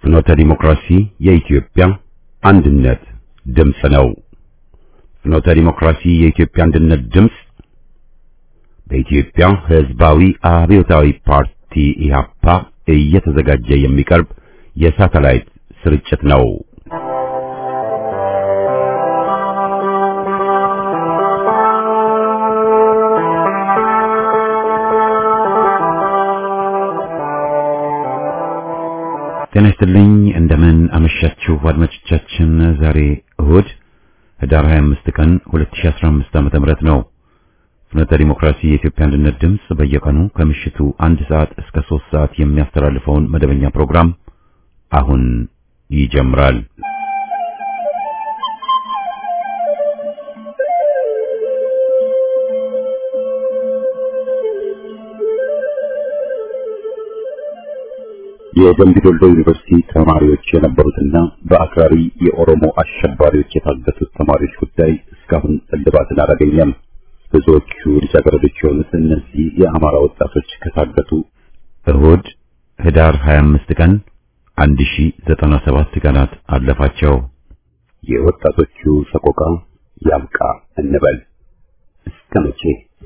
ፍኖተ ዲሞክራሲ የኢትዮጵያ አንድነት ድምፅ ነው። ፍኖተ ዲሞክራሲ የኢትዮጵያ አንድነት ድምፅ በኢትዮጵያ ሕዝባዊ አብዮታዊ ፓርቲ ኢህአፓ እየተዘጋጀ የሚቀርብ የሳተላይት ስርጭት ነው። ጤና ይስጥልኝ። እንደምን አመሻችሁ አድማጮቻችን። ዛሬ እሁድ ህዳር 25 ቀን 2015 ዓ.ም ነው። ፍኖተ ዲሞክራሲ የኢትዮጵያ አንድነት ድምፅ በየቀኑ ከምሽቱ አንድ ሰዓት እስከ ሶስት ሰዓት የሚያስተላልፈውን መደበኛ ፕሮግራም አሁን ይጀምራል። የደምቢ ዶሎ ዩኒቨርሲቲ ተማሪዎች የነበሩትና በአክራሪ የኦሮሞ አሸባሪዎች የታገቱት ተማሪዎች ጉዳይ እስካሁን እልባትን አላገኘም። ብዙዎቹ ልጃገረዶች የሆኑት እነዚህ የአማራ ወጣቶች ከታገቱ እሁድ ህዳር 25 ቀን 1097 ቀናት አለፋቸው። የወጣቶቹ ሰቆቃ ያብቃ እንበል እስከ መቼ?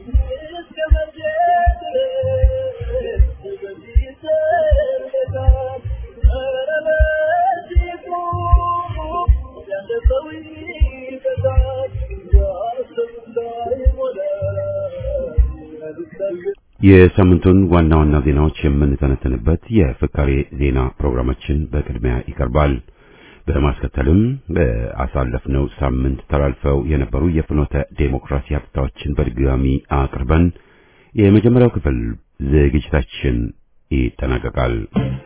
የሳምንቱን ዋና ዋና ዜናዎች የምንተነተንበት የፍካሬ ዜና ፕሮግራማችን በቅድሚያ ይቀርባል። በማስከተልም በአሳለፍነው ሳምንት ተላልፈው የነበሩ የፍኖተ ዴሞክራሲ ሀብታዎችን በድጋሚ አቅርበን የመጀመሪያው ክፍል ዝግጅታችን ይጠናቀቃል።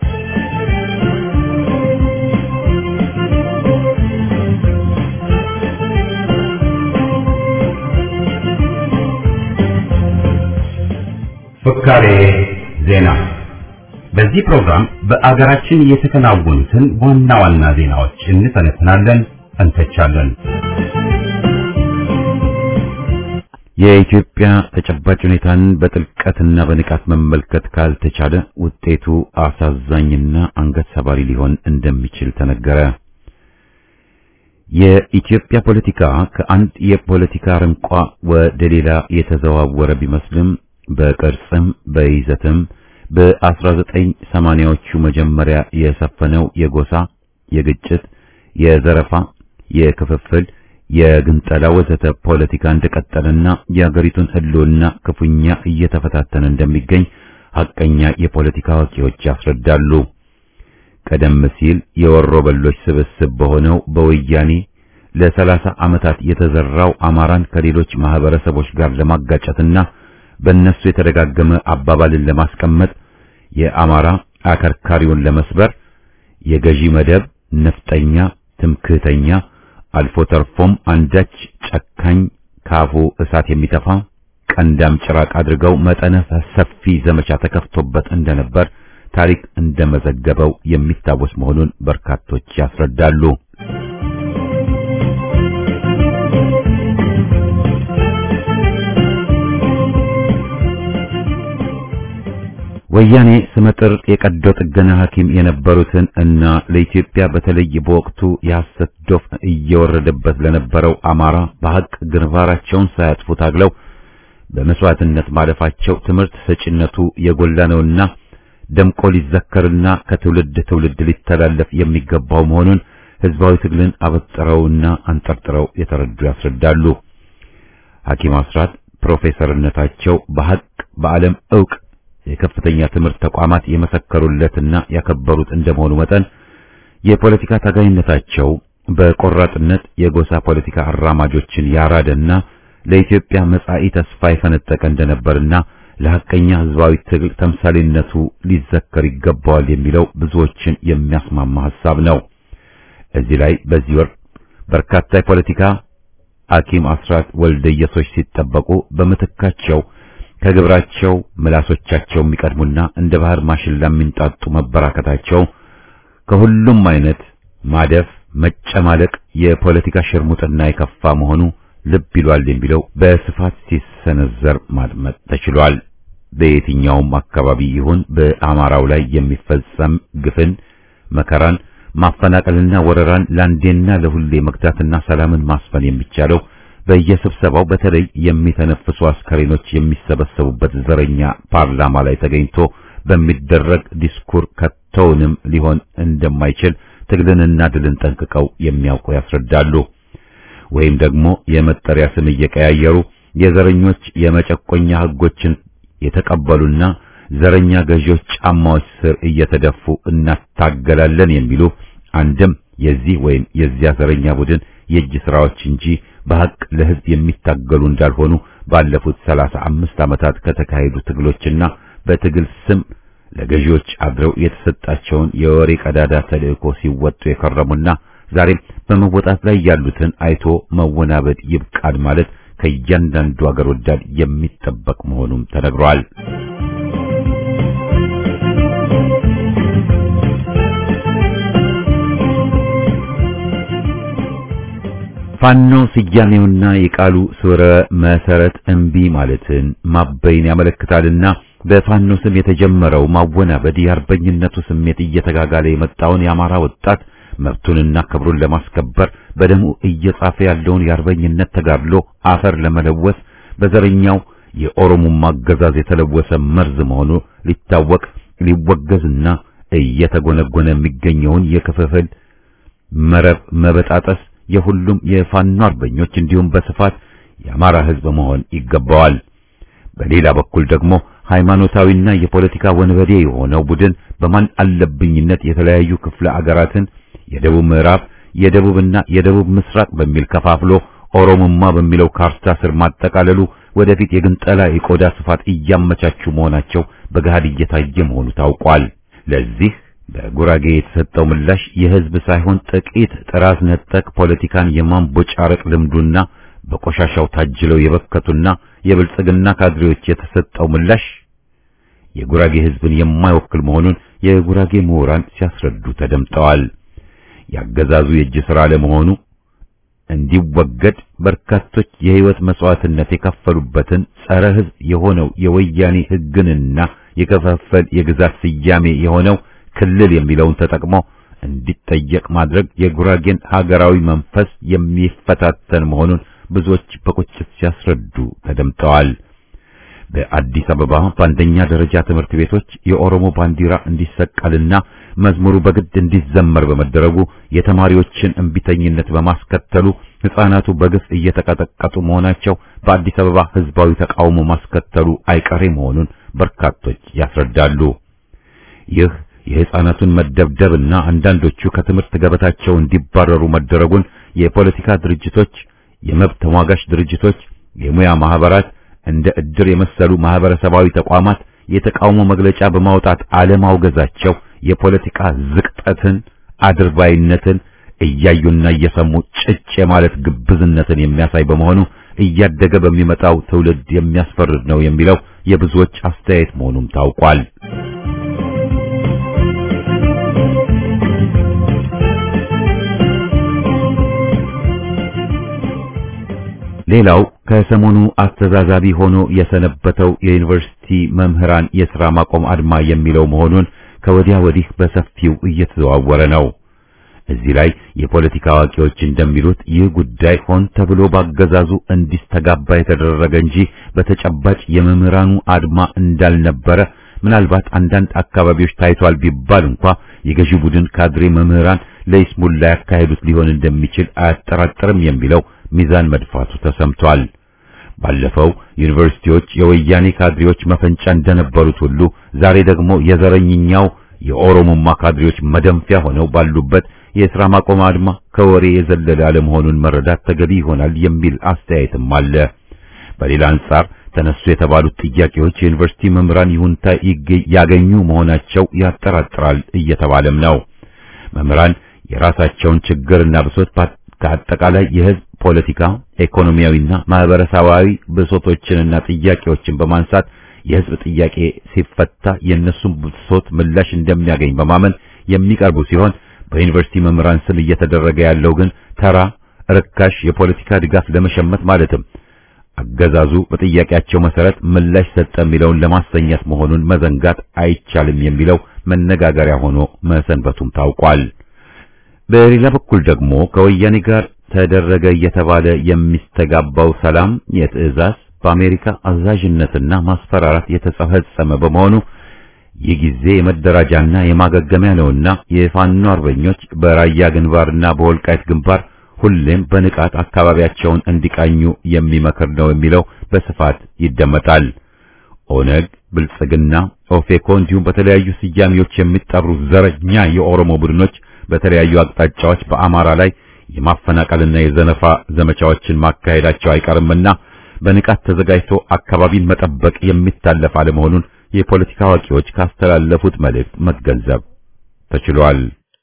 ፍካሬ ዜና። በዚህ ፕሮግራም በአገራችን የተከናወኑትን ዋና ዋና ዜናዎች እንተነትናለን፣ እንተቻለን። የኢትዮጵያ ተጨባጭ ሁኔታን በጥልቀትና በንቃት መመልከት ካልተቻለ ውጤቱ አሳዛኝና አንገት ሰባሪ ሊሆን እንደሚችል ተነገረ። የኢትዮጵያ ፖለቲካ ከአንድ የፖለቲካ አረንቋ ወደ ሌላ የተዘዋወረ ቢመስልም በቅርጽም በይዘትም በ1980ዎቹ መጀመሪያ የሰፈነው የጎሳ፣ የግጭት፣ የዘረፋ፣ የክፍፍል፣ የግንጠላ ወዘተ ፖለቲካ እንደቀጠለና የአገሪቱን ሕልውና ክፉኛ እየተፈታተነ እንደሚገኝ ሐቀኛ የፖለቲካ አዋቂዎች ያስረዳሉ። ቀደም ሲል የወሮ በሎች ስብስብ በሆነው በወያኔ ለሰላሳ ዓመታት የተዘራው አማራን ከሌሎች ማህበረሰቦች ጋር ለማጋጨትና በእነሱ የተደጋገመ አባባልን ለማስቀመጥ የአማራ አከርካሪውን ለመስበር የገዢ መደብ ነፍጠኛ፣ ትምክህተኛ፣ አልፎ ተርፎም አንዳች ጨካኝ ካፉ እሳት የሚተፋ ቀንዳም ጭራቅ አድርገው መጠነ ሰፊ ዘመቻ ተከፍቶበት እንደነበር ታሪክ እንደመዘገበው የሚታወስ መሆኑን በርካቶች ያስረዳሉ። ወያኔ ስመጥር የቀዶ ጥገና ሐኪም የነበሩትን እና ለኢትዮጵያ በተለይ በወቅቱ የሐሰት ዶፍ እየወረደበት ለነበረው አማራ በሐቅ ግንባራቸውን ሳያጥፉ ታግለው በመስዋዕትነት ማለፋቸው ትምህርት ሰጪነቱ የጎላ ነውና ደምቆ ሊዘከርና ከትውልድ ትውልድ ሊተላለፍ የሚገባው መሆኑን ህዝባዊ ትግልን አበጥረውና አንጠርጥረው የተረዱ ያስረዳሉ። ሐኪም አስራት ፕሮፌሰርነታቸው በሐቅ በዓለም ዕውቅ የከፍተኛ ትምህርት ተቋማት የመሰከሩለትና ያከበሩት እንደመሆኑ መጠን የፖለቲካ ታጋይነታቸው በቆራጥነት የጎሳ ፖለቲካ አራማጆችን ያራደና ለኢትዮጵያ መጻኢ ተስፋ የፈነጠቀ እንደነበርና ለሐቀኛ ህዝባዊ ትግል ተምሳሌነቱ ሊዘከር ይገባዋል የሚለው ብዙዎችን የሚያስማማ ሐሳብ ነው። እዚህ ላይ በዚህ ወር በርካታ የፖለቲካ ሐኪም አስራት ወልደየሶች ሲጠበቁ በምትካቸው ከግብራቸው ምላሶቻቸው የሚቀድሙና እንደ ባህር ማሽላ የሚንጣጡ መበራከታቸው ከሁሉም አይነት ማደፍ፣ መጨማለቅ፣ የፖለቲካ ሽርሙጥና የከፋ መሆኑ ልብ ይሏል የሚለው በስፋት ሲሰነዘር ማድመጥ ተችሏል። በየትኛውም አካባቢ ይሁን በአማራው ላይ የሚፈጸም ግፍን መከራን ማፈናቀልና ወረራን ለአንዴና ለሁሌ መግታትና ሰላምን ማስፈን የሚቻለው በየስብሰባው በተለይ የሚተነፍሱ አስከሬኖች የሚሰበሰቡበት ዘረኛ ፓርላማ ላይ ተገኝቶ በሚደረግ ዲስኩር ከቶውንም ሊሆን እንደማይችል ትግልንና ድልን ጠንቅቀው የሚያውቁ ያስረዳሉ። ወይም ደግሞ የመጠሪያ ስም እየቀያየሩ የዘረኞች የመጨቆኛ ሕጎችን የተቀበሉና ዘረኛ ገዢዎች ጫማዎች ስር እየተደፉ እናታገላለን የሚሉ አንድም የዚህ ወይም የዚያ ዘረኛ ቡድን የእጅ ስራዎች እንጂ በሐቅ ለሕዝብ የሚታገሉ እንዳልሆኑ ባለፉት ሰላሳ አምስት ዓመታት ከተካሄዱ ትግሎችና በትግል ስም ለገዢዎች አድረው የተሰጣቸውን የወሬ ቀዳዳ ተልእኮ ሲወጡ የከረሙና ዛሬም በመወጣት ላይ ያሉትን አይቶ መወናበድ ይብቃል ማለት ከእያንዳንዱ አገር ወዳድ የሚጠበቅ መሆኑም ተነግሯል። ፋኖ ስያሜውና የቃሉ ስረ መሰረት እምቢ ማለትን ማበይን ያመለክታልና በፋኖ ስም የተጀመረው ማወናበድ የአርበኝነቱ ስሜት እየተጋጋለ የመጣውን የአማራ ወጣት መብቱንና ክብሩን ለማስከበር በደሙ እየጻፈ ያለውን የአርበኝነት ተጋድሎ አፈር ለመለወስ በዘረኛው የኦሮሞማ አገዛዝ የተለወሰ መርዝ መሆኑ ሊታወቅ ሊወገዝና እየተጎነጎነ የሚገኘውን የክፍፍል መረብ መበጣጠስ የሁሉም የፋኖ አርበኞች እንዲሁም በስፋት የአማራ ሕዝብ መሆን ይገባዋል። በሌላ በኩል ደግሞ ሃይማኖታዊና የፖለቲካ ወንበዴ የሆነው ቡድን በማን አለብኝነት የተለያዩ ክፍለ አገራትን የደቡብ ምዕራብ፣ የደቡብና የደቡብ ምስራቅ በሚል ከፋፍሎ ኦሮሞማ በሚለው ካርታ ስር ማጠቃለሉ ወደፊት የግንጠላ የቆዳ ስፋት እያመቻቹ መሆናቸው በገሃድ እየታየ መሆኑ ታውቋል። ለዚህ በጉራጌ የተሰጠው ምላሽ የህዝብ ሳይሆን ጥቂት ጥራዝ ነጠቅ ፖለቲካን የማንቦጫረቅ ልምዱና በቆሻሻው ታጅለው የበከቱና የብልጽግና ካድሬዎች የተሰጠው ምላሽ የጉራጌ ህዝብን የማይወክል መሆኑን የጉራጌ ምሁራን ሲያስረዱ ተደምጠዋል። ያገዛዙ የእጅ ሥራ ለመሆኑ እንዲወገድ በርካቶች የህይወት መስዋዕትነት የከፈሉበትን ጸረ ህዝብ የሆነው የወያኔ ህግንና የከፋፈል የግዛት ስያሜ የሆነው ክልል የሚለውን ተጠቅሞ እንዲጠየቅ ማድረግ የጉራጌን ሀገራዊ መንፈስ የሚፈታተን መሆኑን ብዙዎች በቁጭት ሲያስረዱ ተደምጠዋል። በአዲስ አበባ በአንደኛ ደረጃ ትምህርት ቤቶች የኦሮሞ ባንዲራ እንዲሰቀልና መዝሙሩ በግድ እንዲዘመር በመደረጉ የተማሪዎችን እንቢተኝነት በማስከተሉ ሕፃናቱ በግፍ እየተቀጠቀጡ መሆናቸው በአዲስ አበባ ህዝባዊ ተቃውሞ ማስከተሉ አይቀሬ መሆኑን በርካቶች ያስረዳሉ። ይህ የሕፃናቱን መደብደብና አንዳንዶቹ ከትምህርት ገበታቸው እንዲባረሩ መደረጉን የፖለቲካ ድርጅቶች፣ የመብት ተሟጋች ድርጅቶች፣ የሙያ ማህበራት እንደ እድር የመሰሉ ማህበረሰባዊ ተቋማት የተቃውሞ መግለጫ በማውጣት አለማውገዛቸው የፖለቲካ ዝቅጠትን፣ አድርባይነትን እያዩና እየሰሙ ጭጭ የማለት ግብዝነትን የሚያሳይ በመሆኑ እያደገ በሚመጣው ትውልድ የሚያስፈርድ ነው የሚለው የብዙዎች አስተያየት መሆኑም ታውቋል። ሌላው ከሰሞኑ አስተዛዛቢ ሆኖ የሰነበተው የዩኒቨርሲቲ መምህራን የሥራ ማቆም አድማ የሚለው መሆኑን ከወዲያ ወዲህ በሰፊው እየተዘዋወረ ነው። እዚህ ላይ የፖለቲካ አዋቂዎች እንደሚሉት ይህ ጉዳይ ሆን ተብሎ ባገዛዙ እንዲስተጋባ የተደረገ እንጂ በተጨባጭ የመምህራኑ አድማ እንዳልነበረ ምናልባት አንዳንድ አካባቢዎች ታይቷል ቢባል እንኳ የገዢ ቡድን ካድሬ መምህራን ለይስሙላ ያካሄዱት ሊሆን እንደሚችል አያጠራጥርም የሚለው ሚዛን መድፋቱ ተሰምቷል። ባለፈው ዩኒቨርሲቲዎች የወያኔ ካድሬዎች መፈንጫ እንደነበሩት ሁሉ ዛሬ ደግሞ የዘረኝኛው የኦሮሞማ ካድሬዎች መደንፊያ ሆነው ባሉበት የሥራ ማቆም አድማ ከወሬ የዘለለ አለመሆኑን መረዳት ተገቢ ይሆናል የሚል አስተያየትም አለ። በሌላ አንጻር ተነሱ የተባሉት ጥያቄዎች የዩኒቨርሲቲ መምህራን ይሁንታ ያገኙ መሆናቸው ያጠራጥራል እየተባለም ነው። መምህራን የራሳቸውን ችግርና ብሶት ከአጠቃላይ የሕዝብ ፖለቲካ፣ ኢኮኖሚያዊና ማህበረሰባዊ ብሶቶችንና ጥያቄዎችን በማንሳት የሕዝብ ጥያቄ ሲፈታ የእነሱን ብሶት ምላሽ እንደሚያገኝ በማመን የሚቀርቡ ሲሆን በዩኒቨርሲቲ መምህራን ስም እየተደረገ ያለው ግን ተራ ርካሽ የፖለቲካ ድጋፍ ለመሸመት ማለትም አገዛዙ በጥያቄያቸው መሰረት ምላሽ ሰጠ የሚለውን ለማሰኘት መሆኑን መዘንጋት አይቻልም የሚለው መነጋገሪያ ሆኖ መሰንበቱም ታውቋል። በሌላ በኩል ደግሞ ከወያኔ ጋር ተደረገ እየተባለ የሚስተጋባው ሰላም የትዕዛዝ በአሜሪካ አዛዥነትና ማስፈራራት የተፈጸመ በመሆኑ ይህ ጊዜ የመደራጃና የማገገሚያ ነውና የፋኖ አርበኞች በራያ ግንባርና በወልቃይት ግንባር ሁሌም በንቃት አካባቢያቸውን እንዲቃኙ የሚመክር ነው የሚለው በስፋት ይደመጣል። ኦነግ፣ ብልጽግና፣ ኦፌኮ እንዲሁም በተለያዩ ስያሜዎች የሚጠሩ ዘረኛ የኦሮሞ ቡድኖች በተለያዩ አቅጣጫዎች በአማራ ላይ የማፈናቀልና የዘነፋ ዘመቻዎችን ማካሄዳቸው አይቀርምና በንቃት ተዘጋጅቶ አካባቢን መጠበቅ የሚታለፍ አለመሆኑን የፖለቲካ አዋቂዎች ካስተላለፉት መልእክት መገንዘብ ተችሏል።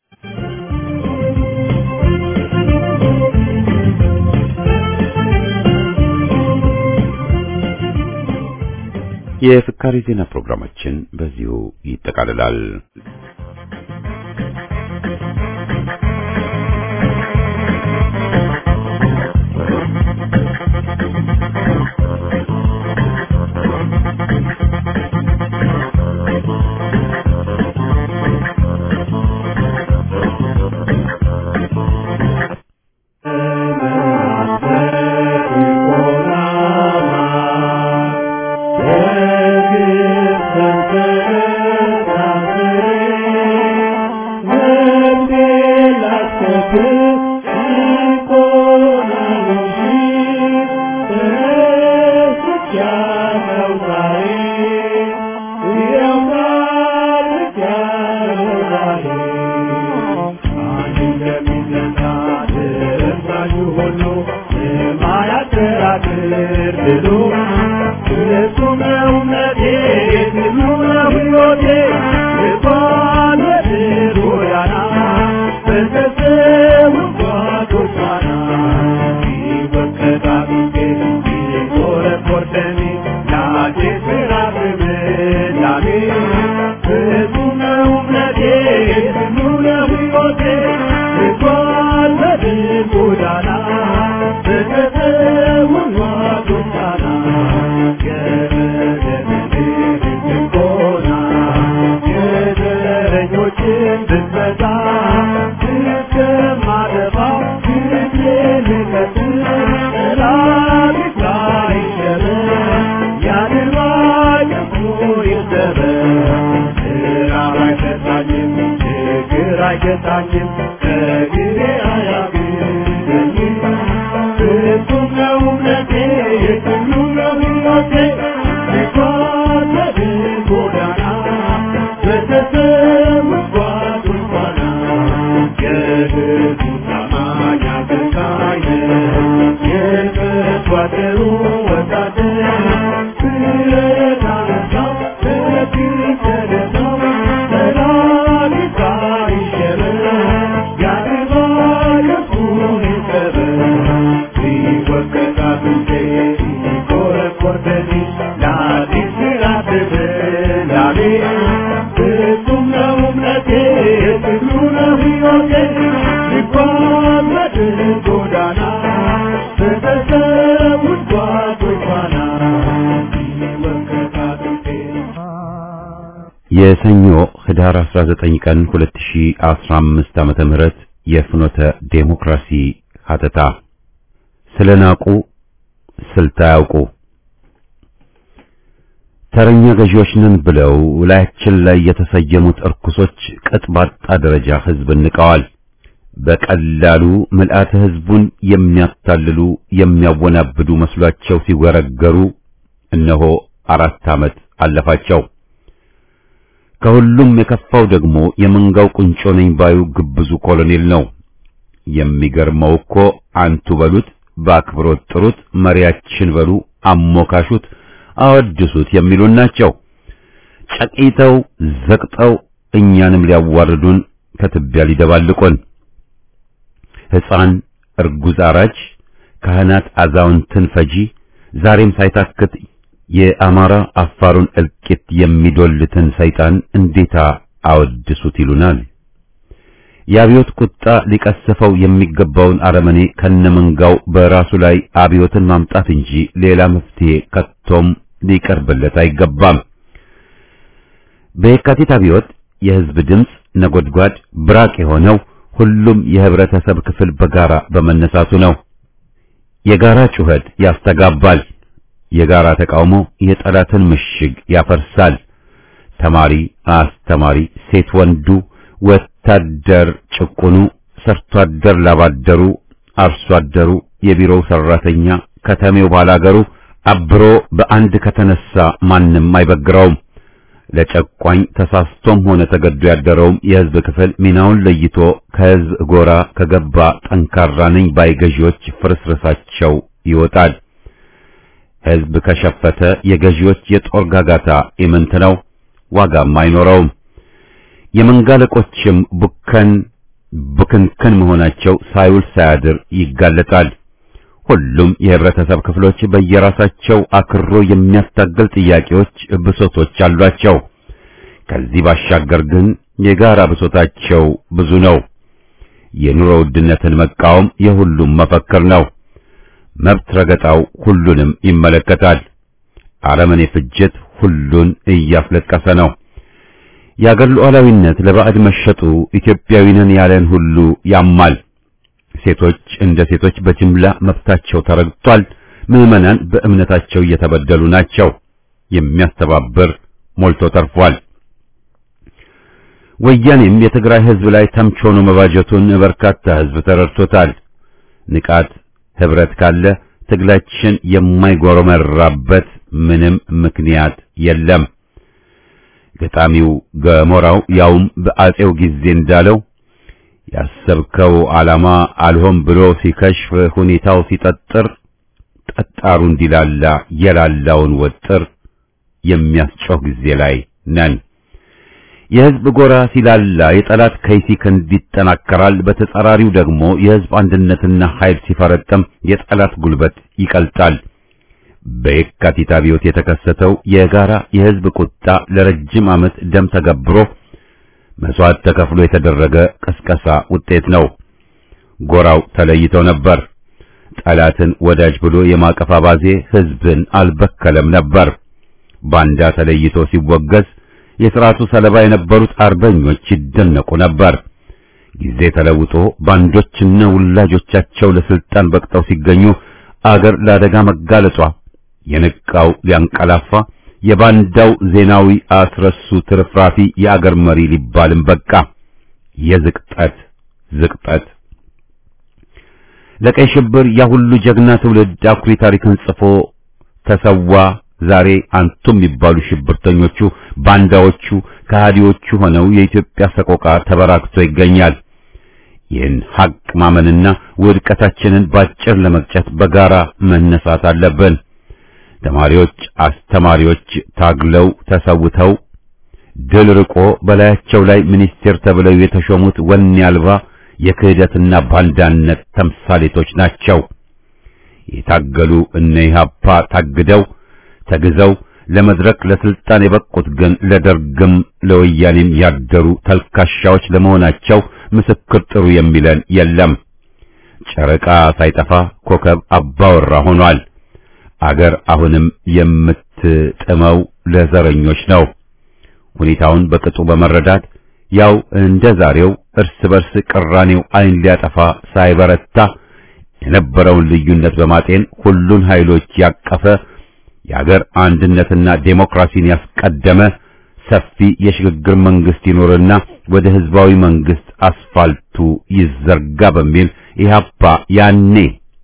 የፍካሪ ዜና ፕሮግራማችን በዚሁ ይጠቃልላል። የሰኞ ህዳር 19 ቀን 2015 ዓመተ ምህረት የፍኖተ ዴሞክራሲ ሀተታ ስለናቁ ስልት አያውቁ ተረኛ ገዢዎች ነን ብለው ላያችን ላይ የተሰየሙት እርኩሶች ቅጥ ባጣ ደረጃ ህዝብ ንቀዋል። በቀላሉ ምልአተ ህዝቡን የሚያታልሉ የሚያወናብዱ መስሏቸው ሲወረገሩ እነሆ አራት ዓመት አለፋቸው። ከሁሉም የከፋው ደግሞ የመንጋው ቁንጮ ነኝ ባዩ ግብዙ ኮሎኔል ነው። የሚገርመው እኮ አንቱ በሉት፣ በአክብሮት ጥሩት፣ መሪያችን በሉ፣ አሞካሹት፣ አወድሱት የሚሉን ናቸው። ጨቂተው ዘቅጠው እኛንም ሊያዋርዱን ከትቢያ ሊደባልቁን ሕፃን እርጉዝ አራጅ፣ ካህናት አዛውንትን ፈጂ፣ ዛሬም ሳይታክት የአማራ አፋሩን እልቂት የሚዶልትን ሰይጣን እንዴታ አወድሱት ይሉናል። የአብዮት ቁጣ ሊቀስፈው የሚገባውን አረመኔ ከነመንጋው በራሱ ላይ አብዮትን ማምጣት እንጂ ሌላ መፍትሄ ከቶም ሊቀርብለት አይገባም። በየካቲት አብዮት የህዝብ ድምፅ ነጎድጓድ ብራቅ የሆነው ሁሉም የህብረተሰብ ክፍል በጋራ በመነሳቱ ነው። የጋራ ጩኸት ያስተጋባል። የጋራ ተቃውሞ የጠላትን ምሽግ ያፈርሳል። ተማሪ፣ አስተማሪ፣ ሴት ወንዱ፣ ወታደር ጭቁኑ፣ ሰርቶ አደር ላባደሩ፣ አርሶ አደሩ፣ የቢሮው ሰራተኛ፣ ከተሜው ባላገሩ አብሮ በአንድ ከተነሳ ማንም አይበግረውም። ለጨቋኝ ተሳስቶም ሆነ ተገዶ ያደረውም የህዝብ ክፍል ሚናውን ለይቶ ከህዝብ ጎራ ከገባ ጠንካራ ነኝ ባይ ገዢዎች ፍርስርሳቸው ይወጣል። ህዝብ ከሸፈተ የገዢዎች የጦር ጋጋታ ኢምንት ነው፣ ዋጋም አይኖረውም። የመንጋለቆችም ቡከን ቡክንክን መሆናቸው ሳይውል ሳያድር ይጋለጣል። ሁሉም የህብረተሰብ ክፍሎች በየራሳቸው አክሮ የሚያስታግል ጥያቄዎች፣ ብሶቶች አሏቸው። ከዚህ ባሻገር ግን የጋራ ብሶታቸው ብዙ ነው። የኑሮ ውድነትን መቃወም የሁሉም መፈክር ነው። መብት ረገጣው ሁሉንም ይመለከታል። አረመኔ ፍጅት ሁሉን እያስለቀሰ ነው። የአገር ሉዓላዊነት ለባዕድ መሸጡ ኢትዮጵያዊ ነን ያለን ሁሉ ያማል። ሴቶች እንደ ሴቶች በጅምላ መብታቸው ተረግጧል። ምዕመናን በእምነታቸው እየተበደሉ ናቸው። የሚያስተባብር ሞልቶ ተርፏል። ወያኔም የትግራይ ህዝብ ላይ ተምች ሆኖ መባጀቱን በርካታ ህዝብ ተረድቶታል። ንቃት ህብረት ካለ ትግላችን የማይጎረመራበት ምንም ምክንያት የለም። ገጣሚው ገሞራው ያውም በአጼው ጊዜ እንዳለው ያሰብከው ዓላማ አልሆን ብሎ ሲከሽፍ ሁኔታው ሲጠጥር ጠጣሩ እንዲላላ የላላውን ወጥር የሚያስጮህ ጊዜ ላይ ነን። የህዝብ ጎራ ሲላላ የጠላት ከይሲ ክንድ ይጠናከራል። በተጻራሪው ደግሞ የህዝብ አንድነትና ኃይል ሲፈረጠም የጠላት ጉልበት ይቀልጣል። በየካቲት አብዮት የተከሰተው የጋራ የህዝብ ቁጣ ለረጅም ዓመት ደም ተገብሮ መስዋዕት ተከፍሎ የተደረገ ቀስቀሳ ውጤት ነው። ጎራው ተለይተው ነበር። ጠላትን ወዳጅ ብሎ የማቀፍ አባዜ ህዝብን አልበከለም ነበር። ባንዳ ተለይቶ ሲወገዝ የሥርዓቱ ሰለባ የነበሩት አርበኞች ይደነቁ ነበር። ጊዜ ተለውጦ ባንዶችና ውላጆቻቸው ለስልጣን በቅጠው ሲገኙ አገር ለአደጋ መጋለጧ የነቃው ሊያንቀላፋ የባንዳው ዜናዊ አስረሱ ትርፍራፊ የአገር መሪ ሊባልም በቃ። የዝቅጠት ዝቅጠት ለቀይ ሽብር ያ ሁሉ ጀግና ትውልድ አኩሪ ታሪክን ጽፎ ተሰዋ። ዛሬ አንቱም የሚባሉ ሽብርተኞቹ ባንዳዎቹ ከሃዲዎቹ ሆነው የኢትዮጵያ ሰቆቃ ተበራክቶ ይገኛል። ይህን ሐቅ ማመንና ውድቀታችንን ባጭር ለመቅጨት በጋራ መነሳት አለብን። ተማሪዎች፣ አስተማሪዎች ታግለው ተሰውተው ድል ርቆ በላያቸው ላይ ሚኒስቴር ተብለው የተሾሙት ወኔ አልባ የክህደትና ባንዳነት ተምሳሌቶች ናቸው። የታገሉ እነ ኢህአፓ ታግደው ተግዘው ለመድረክ ለስልጣን የበቁት ግን ለደርግም ለወያኔም ያደሩ ተልካሻዎች ለመሆናቸው ምስክር ጥሩ የሚለን የለም። ጨረቃ ሳይጠፋ ኮከብ አባወራ ሆኗል። አገር አሁንም የምትጥመው ለዘረኞች ነው። ሁኔታውን በቅጡ በመረዳት ያው እንደ ዛሬው እርስ በርስ ቅራኔው ዓይን ሊያጠፋ ሳይበረታ የነበረውን ልዩነት በማጤን ሁሉን ኃይሎች ያቀፈ የአገር አንድነትና ዴሞክራሲን ያስቀደመ ሰፊ የሽግግር መንግስት ይኖርና ወደ ህዝባዊ መንግስት አስፋልቱ ይዘርጋ በሚል ኢህአፓ ያኔ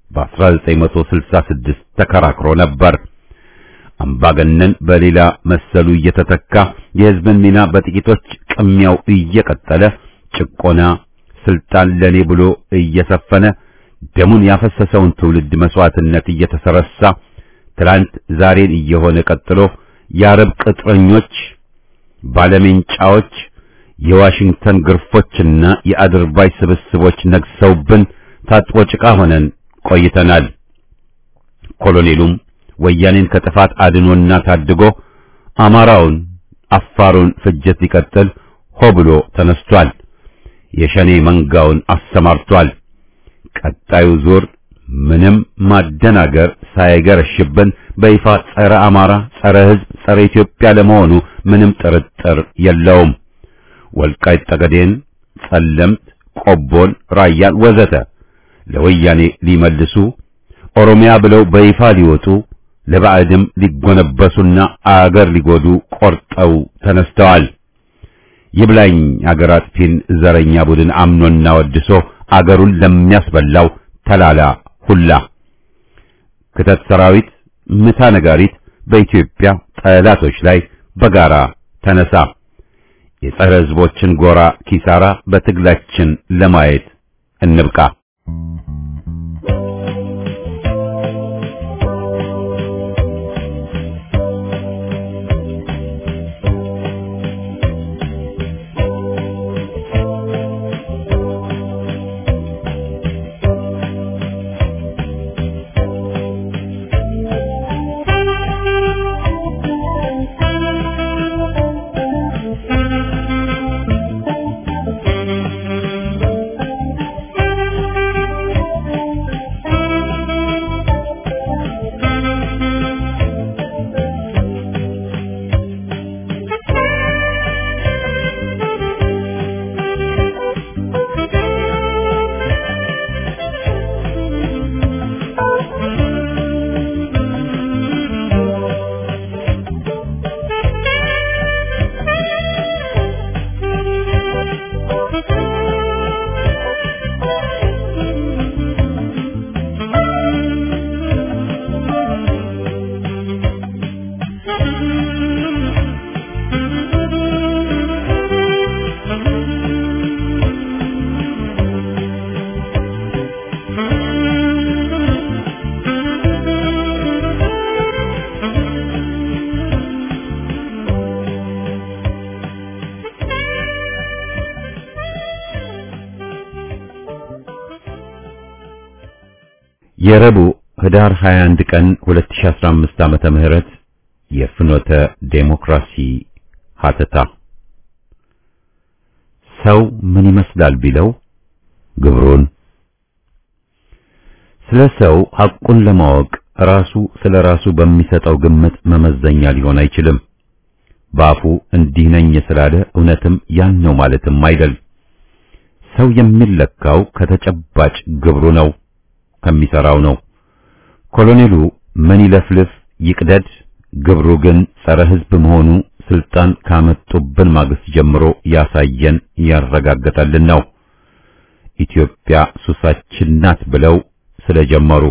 በ1966 ተከራክሮ ነበር። አምባገነን በሌላ መሰሉ እየተተካ የህዝብን ሚና በጥቂቶች ቅሚያው እየቀጠለ ጭቆና፣ ስልጣን ለኔ ብሎ እየሰፈነ ደሙን ያፈሰሰውን ትውልድ መስዋዕትነት እየተሰረሳ ትላንት ዛሬን እየሆነ ቀጥሎ የአረብ ቅጥረኞች፣ ባለሜንጫዎች፣ የዋሽንግተን ግርፎችና የአድርባይ ስብስቦች ነግሰውብን ታጥቦ ጭቃ ሆነን ቆይተናል። ኮሎኔሉም ወያኔን ከጥፋት አድኖና ታድጎ አማራውን፣ አፋሩን ፍጅት ሊቀጥል ሆ ብሎ ተነስቷል። የሸኔ መንጋውን አሰማርቷል። ቀጣዩ ዙር ምንም ማደናገር ሳይገረሽብን በይፋ ጸረ አማራ፣ ጸረ ሕዝብ፣ ጸረ ኢትዮጵያ ለመሆኑ ምንም ጥርጥር የለውም። ወልቃይት ጠገዴን፣ ጸለምት፣ ቆቦን፣ ራያን ወዘተ ለወያኔ ሊመልሱ ኦሮሚያ ብለው በይፋ ሊወጡ ለባዕድም ሊጎነበሱና አገር ሊጎዱ ቆርጠው ተነስተዋል። ይብላኝ አገር አጥፊን ዘረኛ ቡድን አምኖና ወድሶ አገሩን ለሚያስበላው ተላላ ሁላ ክተት ሰራዊት ምታ ነጋሪት በኢትዮጵያ ጠላቶች ላይ በጋራ ተነሳ። የጸረ ሕዝቦችን ጎራ ኪሳራ በትግላችን ለማየት እንብቃ። የረቡዕ ህዳር 21 ቀን 2015 ዓመተ ምህረት የፍኖተ ዴሞክራሲ ሀተታ ሰው ምን ይመስላል ቢለው ግብሩን ስለ ሰው ሐቁን ለማወቅ ራሱ ስለ ራሱ በሚሰጠው ግምት መመዘኛ ሊሆን አይችልም። ባፉ እንዲህ ነኝ ስላለ እውነትም ያን ነው ማለትም አይደል። ሰው የሚለካው ከተጨባጭ ግብሩ ነው፣ ከሚሰራው ነው። ኮሎኔሉ ምን ይለፍልፍ ይቅደድ፣ ግብሩ ግን ጸረ ሕዝብ መሆኑ ስልጣን ካመጡብን ማግስት ጀምሮ ያሳየን ያረጋገጠልን ነው። ኢትዮጵያ ሱሳችን ናት ብለው ስለጀመሩ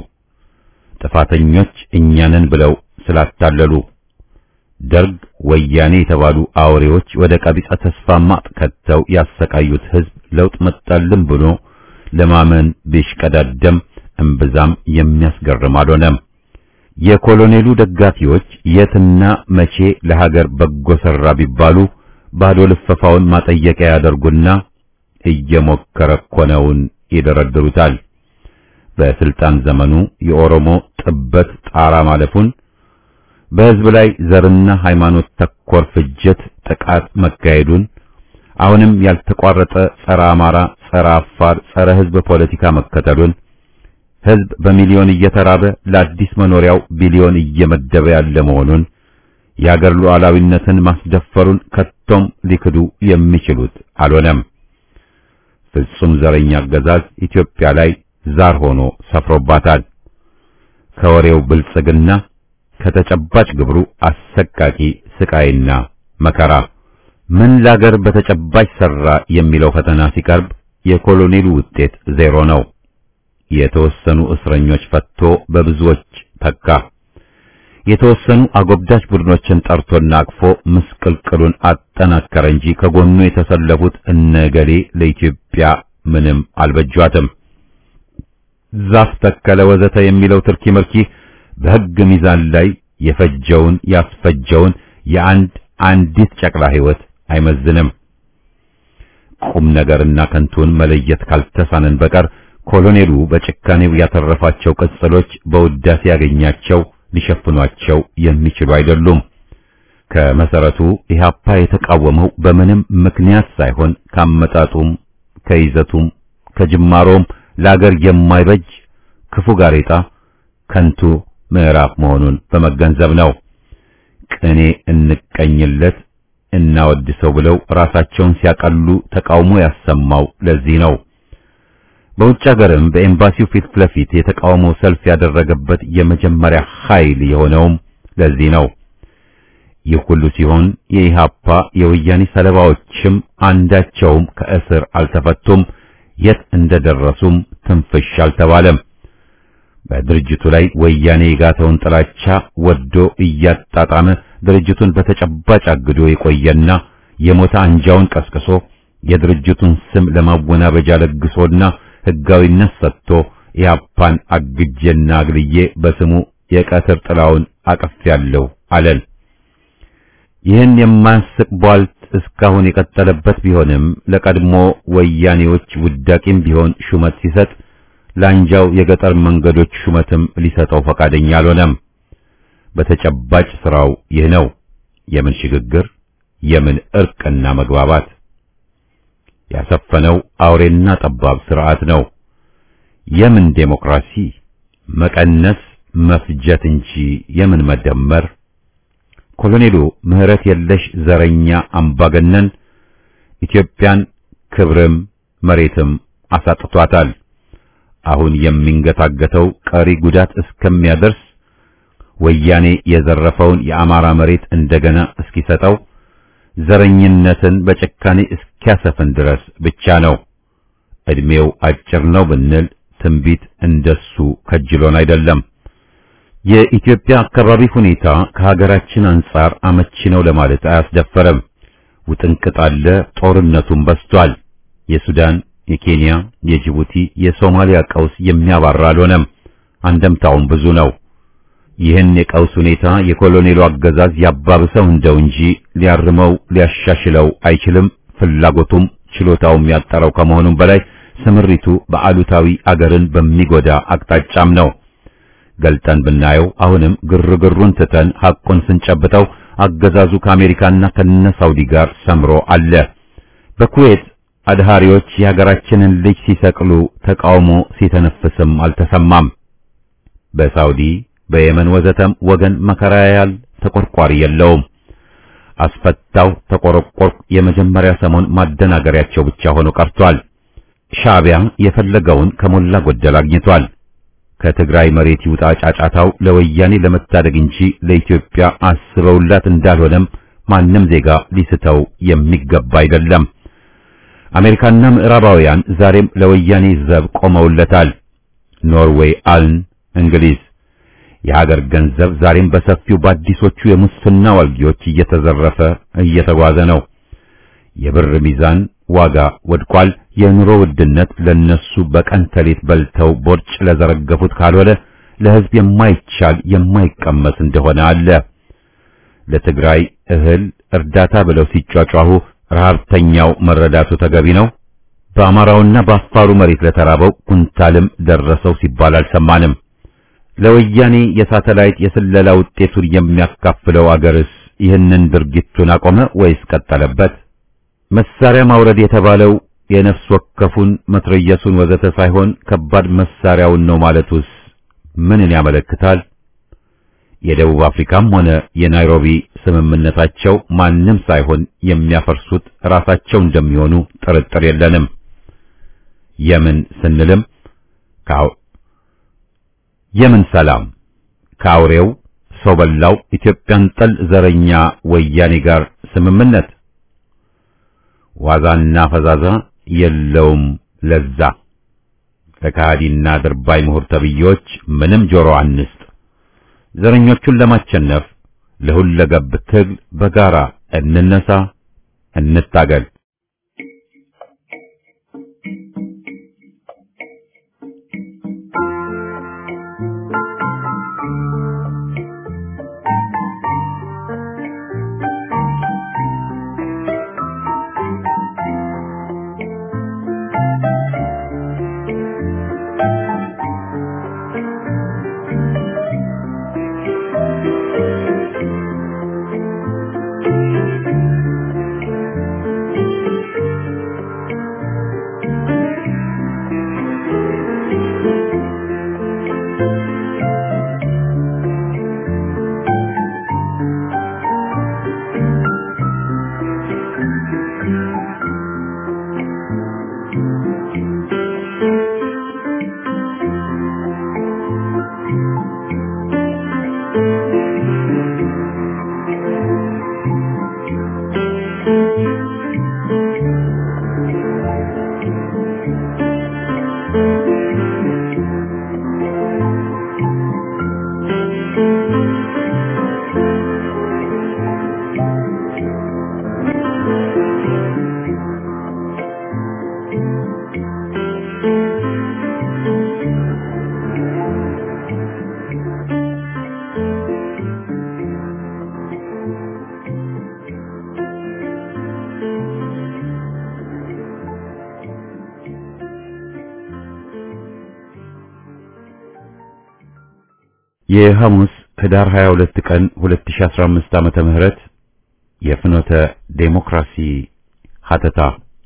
ጥፋተኞች እኛንን ብለው ስላታለሉ ደርግ ወያኔ የተባሉ አውሬዎች ወደ ቀቢጸ ተስፋ ማጥ ከተው ያሰቃዩት ሕዝብ ለውጥ መጣልን ብሎ ለማመን ቢሽቀዳደም እምብዛም የሚያስገርም አልሆነም። የኮሎኔሉ ደጋፊዎች የትና መቼ ለሀገር በጎ ሰራ ቢባሉ ባዶ ልፈፋውን ማጠየቂያ ያደርጉና እየሞከረ እኮ ነውን ይደረድሩታል። በስልጣን ዘመኑ የኦሮሞ ጥበት ጣራ ማለፉን በሕዝብ ላይ ዘርና ሃይማኖት ተኮር ፍጅት ጥቃት መካሄዱን አሁንም ያልተቋረጠ ጸረ አማራ፣ ጸረ አፋር፣ ጸረ ሕዝብ ፖለቲካ መከተሉን ሕዝብ በሚሊዮን እየተራበ ለአዲስ መኖሪያው ቢሊዮን እየመደበ ያለ መሆኑን የአገር ሉዓላዊነትን ማስደፈሩን ከቶም ሊክዱ የሚችሉት አልሆነም። ፍጹም ዘረኛ አገዛዝ ኢትዮጵያ ላይ ዛር ሆኖ ሰፍሮባታል። ከወሬው ብልጽግና ከተጨባጭ ግብሩ አሰቃቂ ስቃይና መከራ ምን ላገር በተጨባጭ ሰራ የሚለው ፈተና ሲቀርብ የኮሎኔሉ ውጤት ዜሮ ነው። የተወሰኑ እስረኞች ፈቶ በብዙዎች ተካ። የተወሰኑ አጎብዳጅ ቡድኖችን ጠርቶና አቅፎ ምስቅልቅሉን አጠናከረ እንጂ ከጎኑ የተሰለፉት እነገሌ ለኢትዮጵያ ምንም አልበጇትም። ዛፍ ተከለ ወዘተ የሚለው ትርኪ ምርኪ በሕግ ሚዛን ላይ የፈጀውን ያስፈጀውን የአንድ አንዲት ጨቅላ ሕይወት አይመዝንም። ቁም ነገርና ከንቱን መለየት ካልተሳነን በቀር ኮሎኔሉ በጭካኔው ያተረፋቸው ቅጽሎች በውዳሴ ያገኛቸው ሊሸፍኗቸው የሚችሉ አይደሉም። ከመሰረቱ ኢህአፓ የተቃወመው በምንም ምክንያት ሳይሆን ካመጣጡም ከይዘቱም ከጅማሮም ለአገር የማይበጅ ክፉ ጋሬጣ ከንቱ ምዕራፍ መሆኑን በመገንዘብ ነው። ቅኔ እንቀኝለት እናወድሰው ብለው ራሳቸውን ሲያቀሉ ተቃውሞ ያሰማው ለዚህ ነው። በውጭ ሀገርም በኤምባሲው ፊት ለፊት የተቃውሞ ሰልፍ ያደረገበት የመጀመሪያ ኃይል የሆነውም ለዚህ ነው። ይህ ሁሉ ሲሆን የኢሃፓ የወያኔ ሰለባዎችም አንዳቸውም ከእስር አልተፈቱም፣ የት እንደደረሱም ትንፍሽ አልተባለም። በድርጅቱ ላይ ወያኔ የጋተውን ጥላቻ ወዶ እያጣጣመ ድርጅቱን በተጨባጭ አግዶ የቆየና የሞተ አንጃውን ቀስቅሶ የድርጅቱን ስም ለማወናበጃ ለግሶና ሕጋዊነት ሰጥቶ ኢህአፓን አግጄና አግልዬ በስሙ የቀትር ጥላውን አቅፌያለሁ አለን። ይህን የማያስቅ ቧልት እስካሁን የቀጠለበት ቢሆንም ለቀድሞ ወያኔዎች ውዳቂም ቢሆን ሹመት ሲሰጥ ለአንጃው የገጠር መንገዶች ሹመትም ሊሰጠው ፈቃደኛ አልሆነም። በተጨባጭ ስራው ይህ ነው። የምን ሽግግር፣ የምን እርቅና መግባባት ያሰፈነው አውሬና ጠባብ ስርዓት ነው። የምን ዴሞክራሲ፣ መቀነስ መፍጀት እንጂ የምን መደመር። ኮሎኔሉ ምህረት የለሽ ዘረኛ አምባገነን ኢትዮጵያን ክብርም መሬትም አሳጥቷታል። አሁን የሚንገታገተው ቀሪ ጉዳት እስከሚያደርስ ወያኔ የዘረፈውን የአማራ መሬት እንደገና እስኪሰጠው ዘረኝነትን በጭካኔ እስኪያሰፍን ድረስ ብቻ ነው። እድሜው አጭር ነው ብንል ትንቢት እንደሱ ከጅሎን አይደለም። የኢትዮጵያ አካባቢ ሁኔታ ከሀገራችን አንጻር አመቺ ነው ለማለት አያስደፈረም። ውጥንቅጥ አለ፣ ጦርነቱም በስቷል። የሱዳን፣ የኬንያ፣ የጅቡቲ፣ የሶማሊያ ቀውስ የሚያባራ አልሆነም። አንደምታውም ብዙ ነው። ይህን የቀውስ ሁኔታ የኮሎኔሉ አገዛዝ ያባብሰው እንደው እንጂ ሊያርመው ሊያሻሽለው አይችልም። ፍላጎቱም ችሎታውም ያጠረው ከመሆኑም በላይ ስምሪቱ በአሉታዊ አገርን በሚጎዳ አቅጣጫም ነው። ገልጠን ብናየው አሁንም ግርግሩን ትተን ሐቁን ስንጨብጠው አገዛዙ ከአሜሪካና ከነ ሳውዲ ጋር ሰምሮ አለ። በኩዌት አድሃሪዎች የሀገራችንን ልጅ ሲሰቅሉ ተቃውሞ ሲተነፍስም አልተሰማም። በሳውዲ በየመን ወዘተም ወገን መከራ ያያል፣ ተቆርቋሪ የለውም። አስፈታው ተቆረቆርኩ የመጀመሪያ ሰሞን ማደናገሪያቸው ብቻ ሆኖ ቀርቷል። ሻዕቢያ የፈለገውን ከሞላ ጎደል አግኝቷል። ከትግራይ መሬት ይውጣ ጫጫታው ለወያኔ ለመታደግ እንጂ ለኢትዮጵያ አስበውላት እንዳልሆነም ማንም ዜጋ ሊስተው የሚገባ አይደለም። አሜሪካና ምዕራባውያን ዛሬም ለወያኔ ዘብ ቆመውለታል። ኖርዌይ፣ አልን፣ እንግሊዝ የሀገር ገንዘብ ዛሬም በሰፊው በአዲሶቹ የሙስና ዋልጊዎች እየተዘረፈ እየተጓዘ ነው። የብር ሚዛን ዋጋ ወድቋል። የኑሮ ውድነት ለነሱ በቀን ተሌት በልተው ቦርጭ ለዘረገፉት ካልሆነ ለሕዝብ የማይቻል የማይቀመስ እንደሆነ አለ። ለትግራይ እህል እርዳታ ብለው ሲጯጯሁ ረሃብተኛው መረዳቱ ተገቢ ነው። በአማራውና በአፋሩ መሬት ለተራበው ኩንታልም ደረሰው ሲባል አልሰማንም። ለወያኔ የሳተላይት የስለላ ውጤቱን የሚያካፍለው አገርስ ይህንን ድርጊቱን አቆመ ወይስ ቀጠለበት? መሳሪያ ማውረድ የተባለው የነፍስ ወከፉን መትረየሱን ወዘተ ሳይሆን ከባድ መሳሪያውን ነው ማለቱስ ምንን ያመለክታል? የደቡብ አፍሪካም ሆነ የናይሮቢ ስምምነታቸው ማንም ሳይሆን የሚያፈርሱት ራሳቸው እንደሚሆኑ ጥርጥር የለንም። የምን ስንልም ካው የምን ሰላም ከአውሬው ሰው በላው ኢትዮጵያን ጠል ዘረኛ ወያኔ ጋር ስምምነት ዋዛና ፈዛዛ የለውም ለዛ። ለካሃዲና ድርባይ ምሁር ተብዬዎች ምንም ጆሮ አንስጥ። ዘረኞቹን ለማቸነፍ ለሁለገብ ትግል በጋራ እንነሳ፣ እንታገል። የሐሙስ ህዳር 22 ቀን 2015 ዓመተ ምህረት የፍኖተ ዴሞክራሲ ሀተታ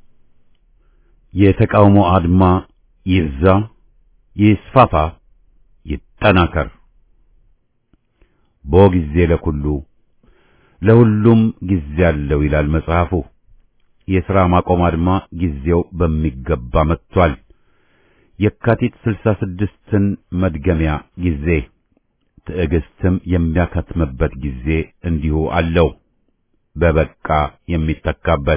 የተቃውሞ አድማ ይብዛ፣ ይስፋፋ፣ ይጠናከር። ቦ ጊዜ ለኩሉ ለሁሉም ጊዜ አለው ይላል መጽሐፉ። የሥራ ማቆም አድማ ጊዜው በሚገባ መጥቷል። የካቲት 66ን መድገሚያ ጊዜ ትዕግስትም የሚያከትምበት ጊዜ እንዲሁ አለው። በበቃ የሚተካበት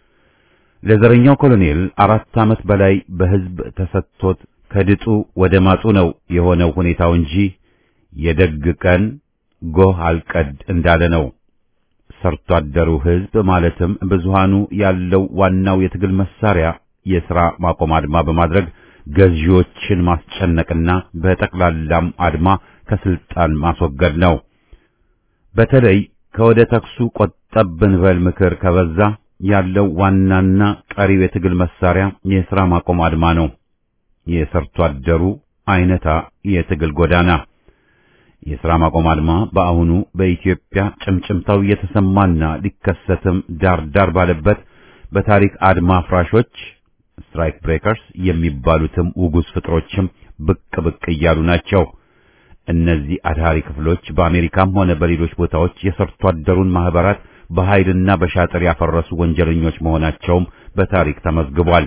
ለዘረኛው ኮሎኔል አራት ዓመት በላይ በሕዝብ ተሰጥቶት ከድጡ ወደ ማጡ ነው የሆነው ሁኔታው እንጂ የደግ ቀን ጎህ አልቀድ እንዳለ ነው። ሰርቶ አደሩ ሕዝብ ማለትም ብዙሃኑ ያለው ዋናው የትግል መሳሪያ የሥራ ማቆም አድማ በማድረግ ገዢዎችን ማስጨነቅና በጠቅላላም አድማ ከስልጣን ማስወገድ ነው። በተለይ ከወደ ተክሱ ቆጠብ ብንበል ምክር ከበዛ ያለው ዋናና ቀሪው የትግል መሳሪያ የሥራ ማቆም አድማ ነው። የሰርቶ አደሩ አይነታ የትግል ጎዳና የሥራ ማቆም አድማ በአሁኑ በኢትዮጵያ ጭምጭምታው እየተሰማና ሊከሰትም ዳር ዳር ባለበት በታሪክ አድማ ፍራሾች ስትራይክ ብሬከርስ የሚባሉትም ውጉዝ ፍጥሮችም ብቅ ብቅ እያሉ ናቸው። እነዚህ አድሃሪ ክፍሎች በአሜሪካም ሆነ በሌሎች ቦታዎች የሰርቶ አደሩን ማህበራት በኃይልና በሻጥር ያፈረሱ ወንጀለኞች መሆናቸውም በታሪክ ተመዝግቧል።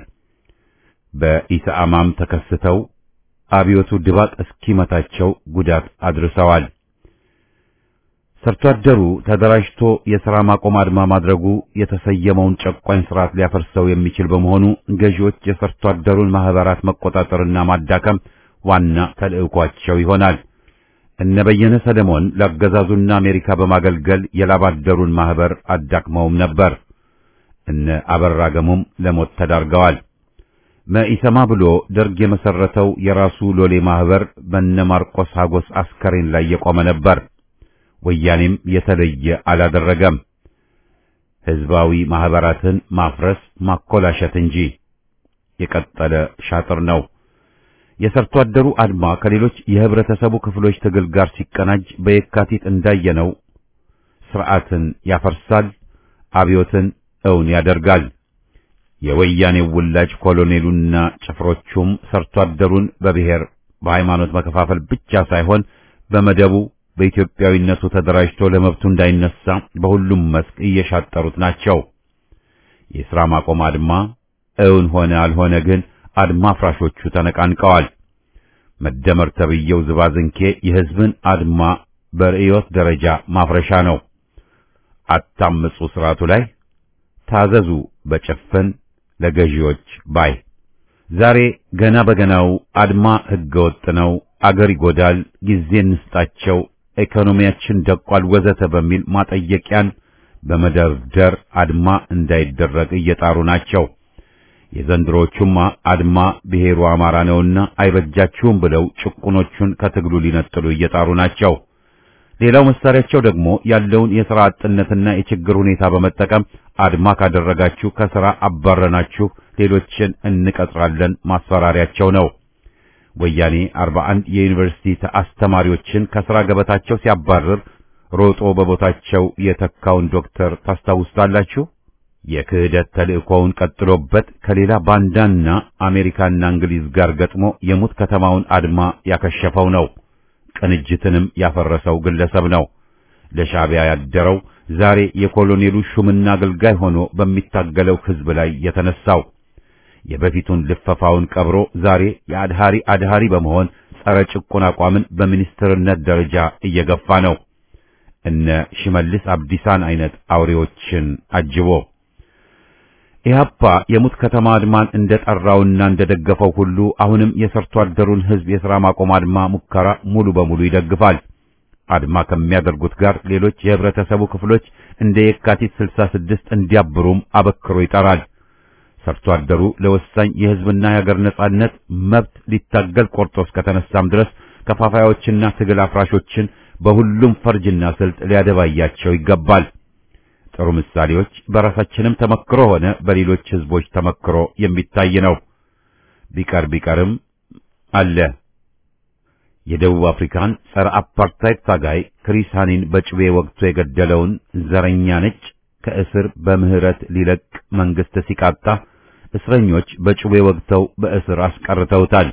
በኢሰአማም ተከስተው አብዮቱ ድባቅ እስኪመታቸው ጉዳት አድርሰዋል። ሰርቶ አደሩ ተደራጅቶ የሥራ ማቆም አድማ ማድረጉ የተሰየመውን ጨቋኝ ስርዓት ሊያፈርሰው የሚችል በመሆኑ ገዢዎች የሰርቶ አደሩን ማህበራት መቆጣጠርና ማዳከም ዋና ተልዕኳቸው ይሆናል። እነ በየነ ሰለሞን ለአገዛዙና አሜሪካ በማገልገል የላባደሩን ማህበር አዳክመውም ነበር። እነ አበራ ገሙም ለሞት ተዳርገዋል። መኢሰማ ብሎ ደርግ የመሰረተው የራሱ ሎሌ ማህበር በነ ማርቆስ ሀጎስ አስከሬን ላይ የቆመ ነበር። ወያኔም የተለየ አላደረገም። ህዝባዊ ማህበራትን ማፍረስ ማኮላሸት እንጂ የቀጠለ ሻጥር ነው። የሰርቶ አደሩ አድማ ከሌሎች የህብረተሰቡ ክፍሎች ትግል ጋር ሲቀናጅ በየካቲት እንዳየነው ስርዓትን ያፈርሳል፣ አብዮትን እውን ያደርጋል። የወያኔው ውላጅ ኮሎኔሉና ጭፍሮቹም ሰርቶ አደሩን በብሔር በሃይማኖት መከፋፈል ብቻ ሳይሆን በመደቡ በኢትዮጵያዊነቱ ተደራጅቶ ለመብቱ እንዳይነሳ በሁሉም መስክ እየሻጠሩት ናቸው። የሥራ ማቆም አድማ እውን ሆነ አልሆነ ግን አድማ ፍራሾቹ ተነቃንቀዋል። መደመር ተብየው ዝባዝንኬ የህዝብን አድማ በርዕዮት ደረጃ ማፍረሻ ነው። አታምፁ ስርዓቱ ላይ ታዘዙ በጭፍን ለገዢዎች ባይ ዛሬ ገና በገናው አድማ ህገወጥ ነው፣ አገር ይጎዳል፣ ጊዜ እንስጣቸው፣ ኢኮኖሚያችን ደቋል፣ ወዘተ በሚል ማጠየቂያን በመደርደር አድማ እንዳይደረግ እየጣሩ ናቸው። የዘንድሮቹማ አድማ ብሔሩ አማራ ነውና አይበጃችሁም ብለው ጭቁኖቹን ከትግሉ ሊነጥሉ እየጣሩ ናቸው። ሌላው መሳሪያቸው ደግሞ ያለውን የሥራ አጥነትና የችግር ሁኔታ በመጠቀም አድማ ካደረጋችሁ ከሥራ አባረናችሁ ሌሎችን እንቀጥራለን ማስፈራሪያቸው ነው። ወያኔ 41 የዩኒቨርሲቲ አስተማሪዎችን ከሥራ ገበታቸው ሲያባርር ሮጦ በቦታቸው የተካውን ዶክተር ታስታውሳላችሁ? የክህደት ተልእኮውን ቀጥሎበት ከሌላ ባንዳና አሜሪካና እንግሊዝ ጋር ገጥሞ የሙት ከተማውን አድማ ያከሸፈው ነው። ቅንጅትንም ያፈረሰው ግለሰብ ነው። ለሻዕቢያ ያደረው ዛሬ የኮሎኔሉ ሹምና አገልጋይ ሆኖ በሚታገለው ሕዝብ ላይ የተነሳው የበፊቱን ልፈፋውን ቀብሮ ዛሬ የአድሃሪ አድሃሪ በመሆን ጸረ ጭቁን አቋምን በሚኒስትርነት ደረጃ እየገፋ ነው። እነ ሽመልስ አብዲሳን አይነት አውሬዎችን አጅቦ ኢህአፓ የሙት ከተማ አድማን እንደጠራውና እንደደገፈው ሁሉ አሁንም የሰርቶ አደሩን ህዝብ የሥራ ማቆም አድማ ሙከራ ሙሉ በሙሉ ይደግፋል። አድማ ከሚያደርጉት ጋር ሌሎች የህብረተሰቡ ክፍሎች እንደ የካቲት 66 እንዲያብሩም አበክሮ ይጠራል። ሰርቶ አደሩ ለወሳኝ የህዝብና የሀገር ነጻነት መብት ሊታገል ቆርጦ እስከተነሳም ድረስ ከፋፋዮችና ትግል አፍራሾችን በሁሉም ፈርጅና ስልት ሊያደባያቸው ይገባል። ጥሩ ምሳሌዎች በራሳችንም ተመክሮ ሆነ በሌሎች ህዝቦች ተመክሮ የሚታይ ነው። ቢቀር ቢቀርም አለ። የደቡብ አፍሪካን ጸረ አፓርታይድ ታጋይ ክሪስ ሃኒን በጭቤ ወቅቱ የገደለውን ዘረኛ ነጭ ከእስር በምህረት ሊለቅ መንግስት ሲቃጣ እስረኞች በጩቤ ወግተው በእስር አስቀርተውታል።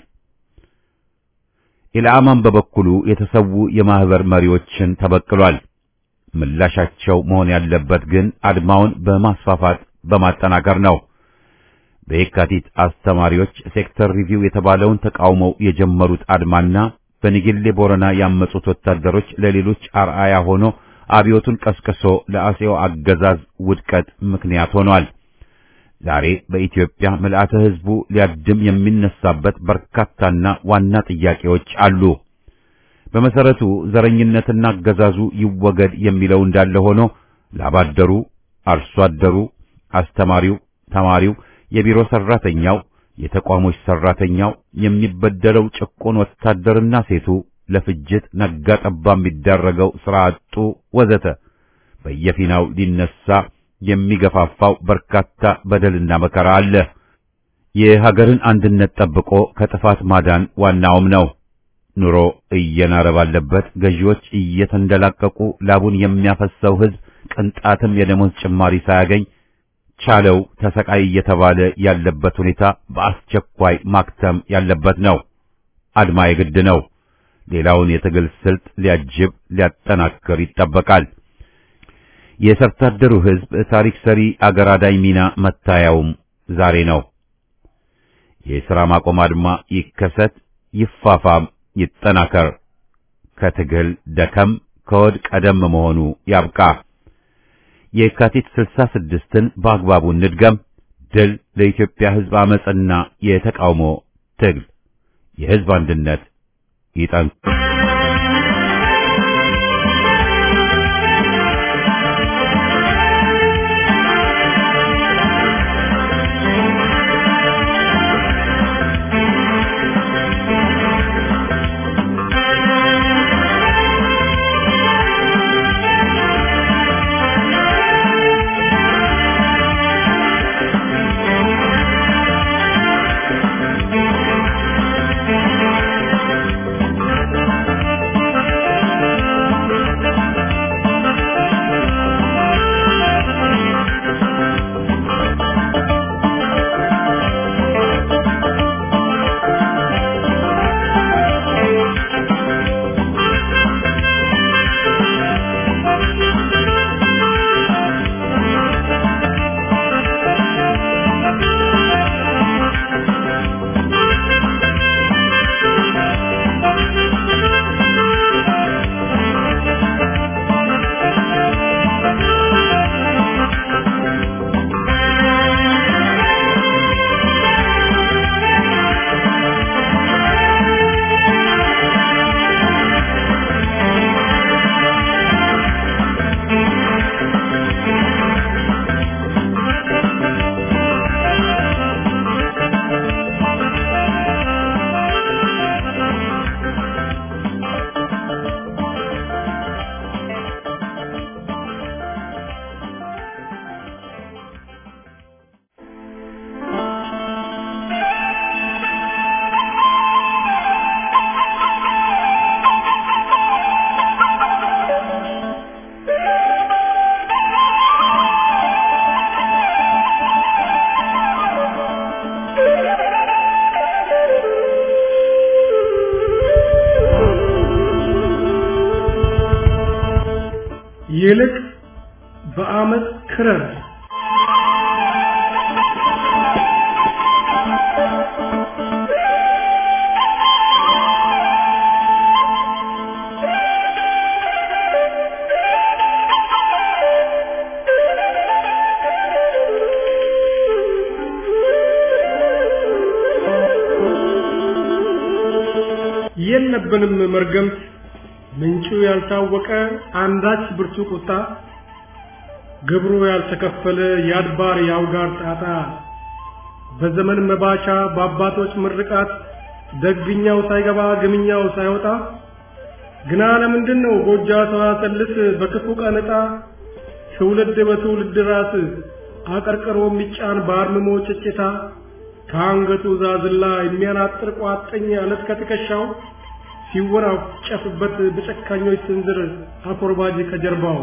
ኢልአማን በበኩሉ የተሰዉ የማህበር መሪዎችን ተበቅሏል። ምላሻቸው መሆን ያለበት ግን አድማውን በማስፋፋት በማጠናከር ነው። በየካቲት አስተማሪዎች ሴክተር ሪቪው የተባለውን ተቃውመው የጀመሩት አድማና በንጌሌ ቦረና ያመጹት ወታደሮች ለሌሎች አርአያ ሆኖ አብዮቱን ቀስቅሶ ለአጼው አገዛዝ ውድቀት ምክንያት ሆኗል። ዛሬ በኢትዮጵያ ምልአተ ህዝቡ ሊያድም የሚነሳበት በርካታና ዋና ጥያቄዎች አሉ። በመሰረቱ ዘረኝነትና አገዛዙ ይወገድ የሚለው እንዳለ ሆኖ ላባደሩ፣ አርሶ አደሩ፣ አስተማሪው፣ ተማሪው፣ የቢሮ ሰራተኛው፣ የተቋሞች ሰራተኛው፣ የሚበደለው ጭቁን ወታደርና ሴቱ ለፍጅት ነጋ ጠባ የሚዳረገው ስራ አጡ ወዘተ በየፊናው ሊነሳ የሚገፋፋው በርካታ በደልና መከራ አለ። የሀገርን አንድነት ጠብቆ ከጥፋት ማዳን ዋናውም ነው። ኑሮ እየናረ ባለበት ገዢዎች እየተንደላቀቁ ላቡን የሚያፈሰው ህዝብ ቅንጣትም የደሞዝ ጭማሪ ሳያገኝ ቻለው ተሰቃይ እየተባለ ያለበት ሁኔታ በአስቸኳይ ማክተም ያለበት ነው። አድማ የግድ ነው። ሌላውን የትግል ስልት ሊያጅብ ሊያጠናክር ይጠበቃል። የሰርቶ አደሩ ህዝብ ታሪክ ሰሪ አገር አዳኝ ሚና መታያውም ዛሬ ነው። የሥራ ማቆም አድማ ይከሰት፣ ይፋፋም፣ ይጠናከር። ከትግል ደከም ከወድ ቀደም መሆኑ ያብቃ። የካቲት ስልሳ ስድስትን በአግባቡ እንድገም። ድል ለኢትዮጵያ ህዝብ አመጽና የተቃውሞ ትግል። የህዝብ አንድነት ይጠንክ ይልቅ በአመት ክረር የለብንም መርገምት ምንጩ ያልታወቀ አንዳች ብርቱ ቁጣ ግብሩ ያልተከፈለ የአድባር የአውጋር ጣጣ በዘመን መባቻ በአባቶች ምርቃት ደግኛው ሳይገባ ግምኛው ሳይወጣ ግና ለምንድን ነው ጎጃ ሰዋሰልስ በክፉ ቀን ዕጣ ትውልድ በትውልድ ራስ አቀርቅሮ የሚጫን በአርምሞ ጭጭታ ከአንገቱ ዛዝላ የሚያናጥር ቋጥኝ አለት ከትከሻው ሲወናጨፍበት በጨካኞች ስንዝር አኮርባጅ ከጀርባው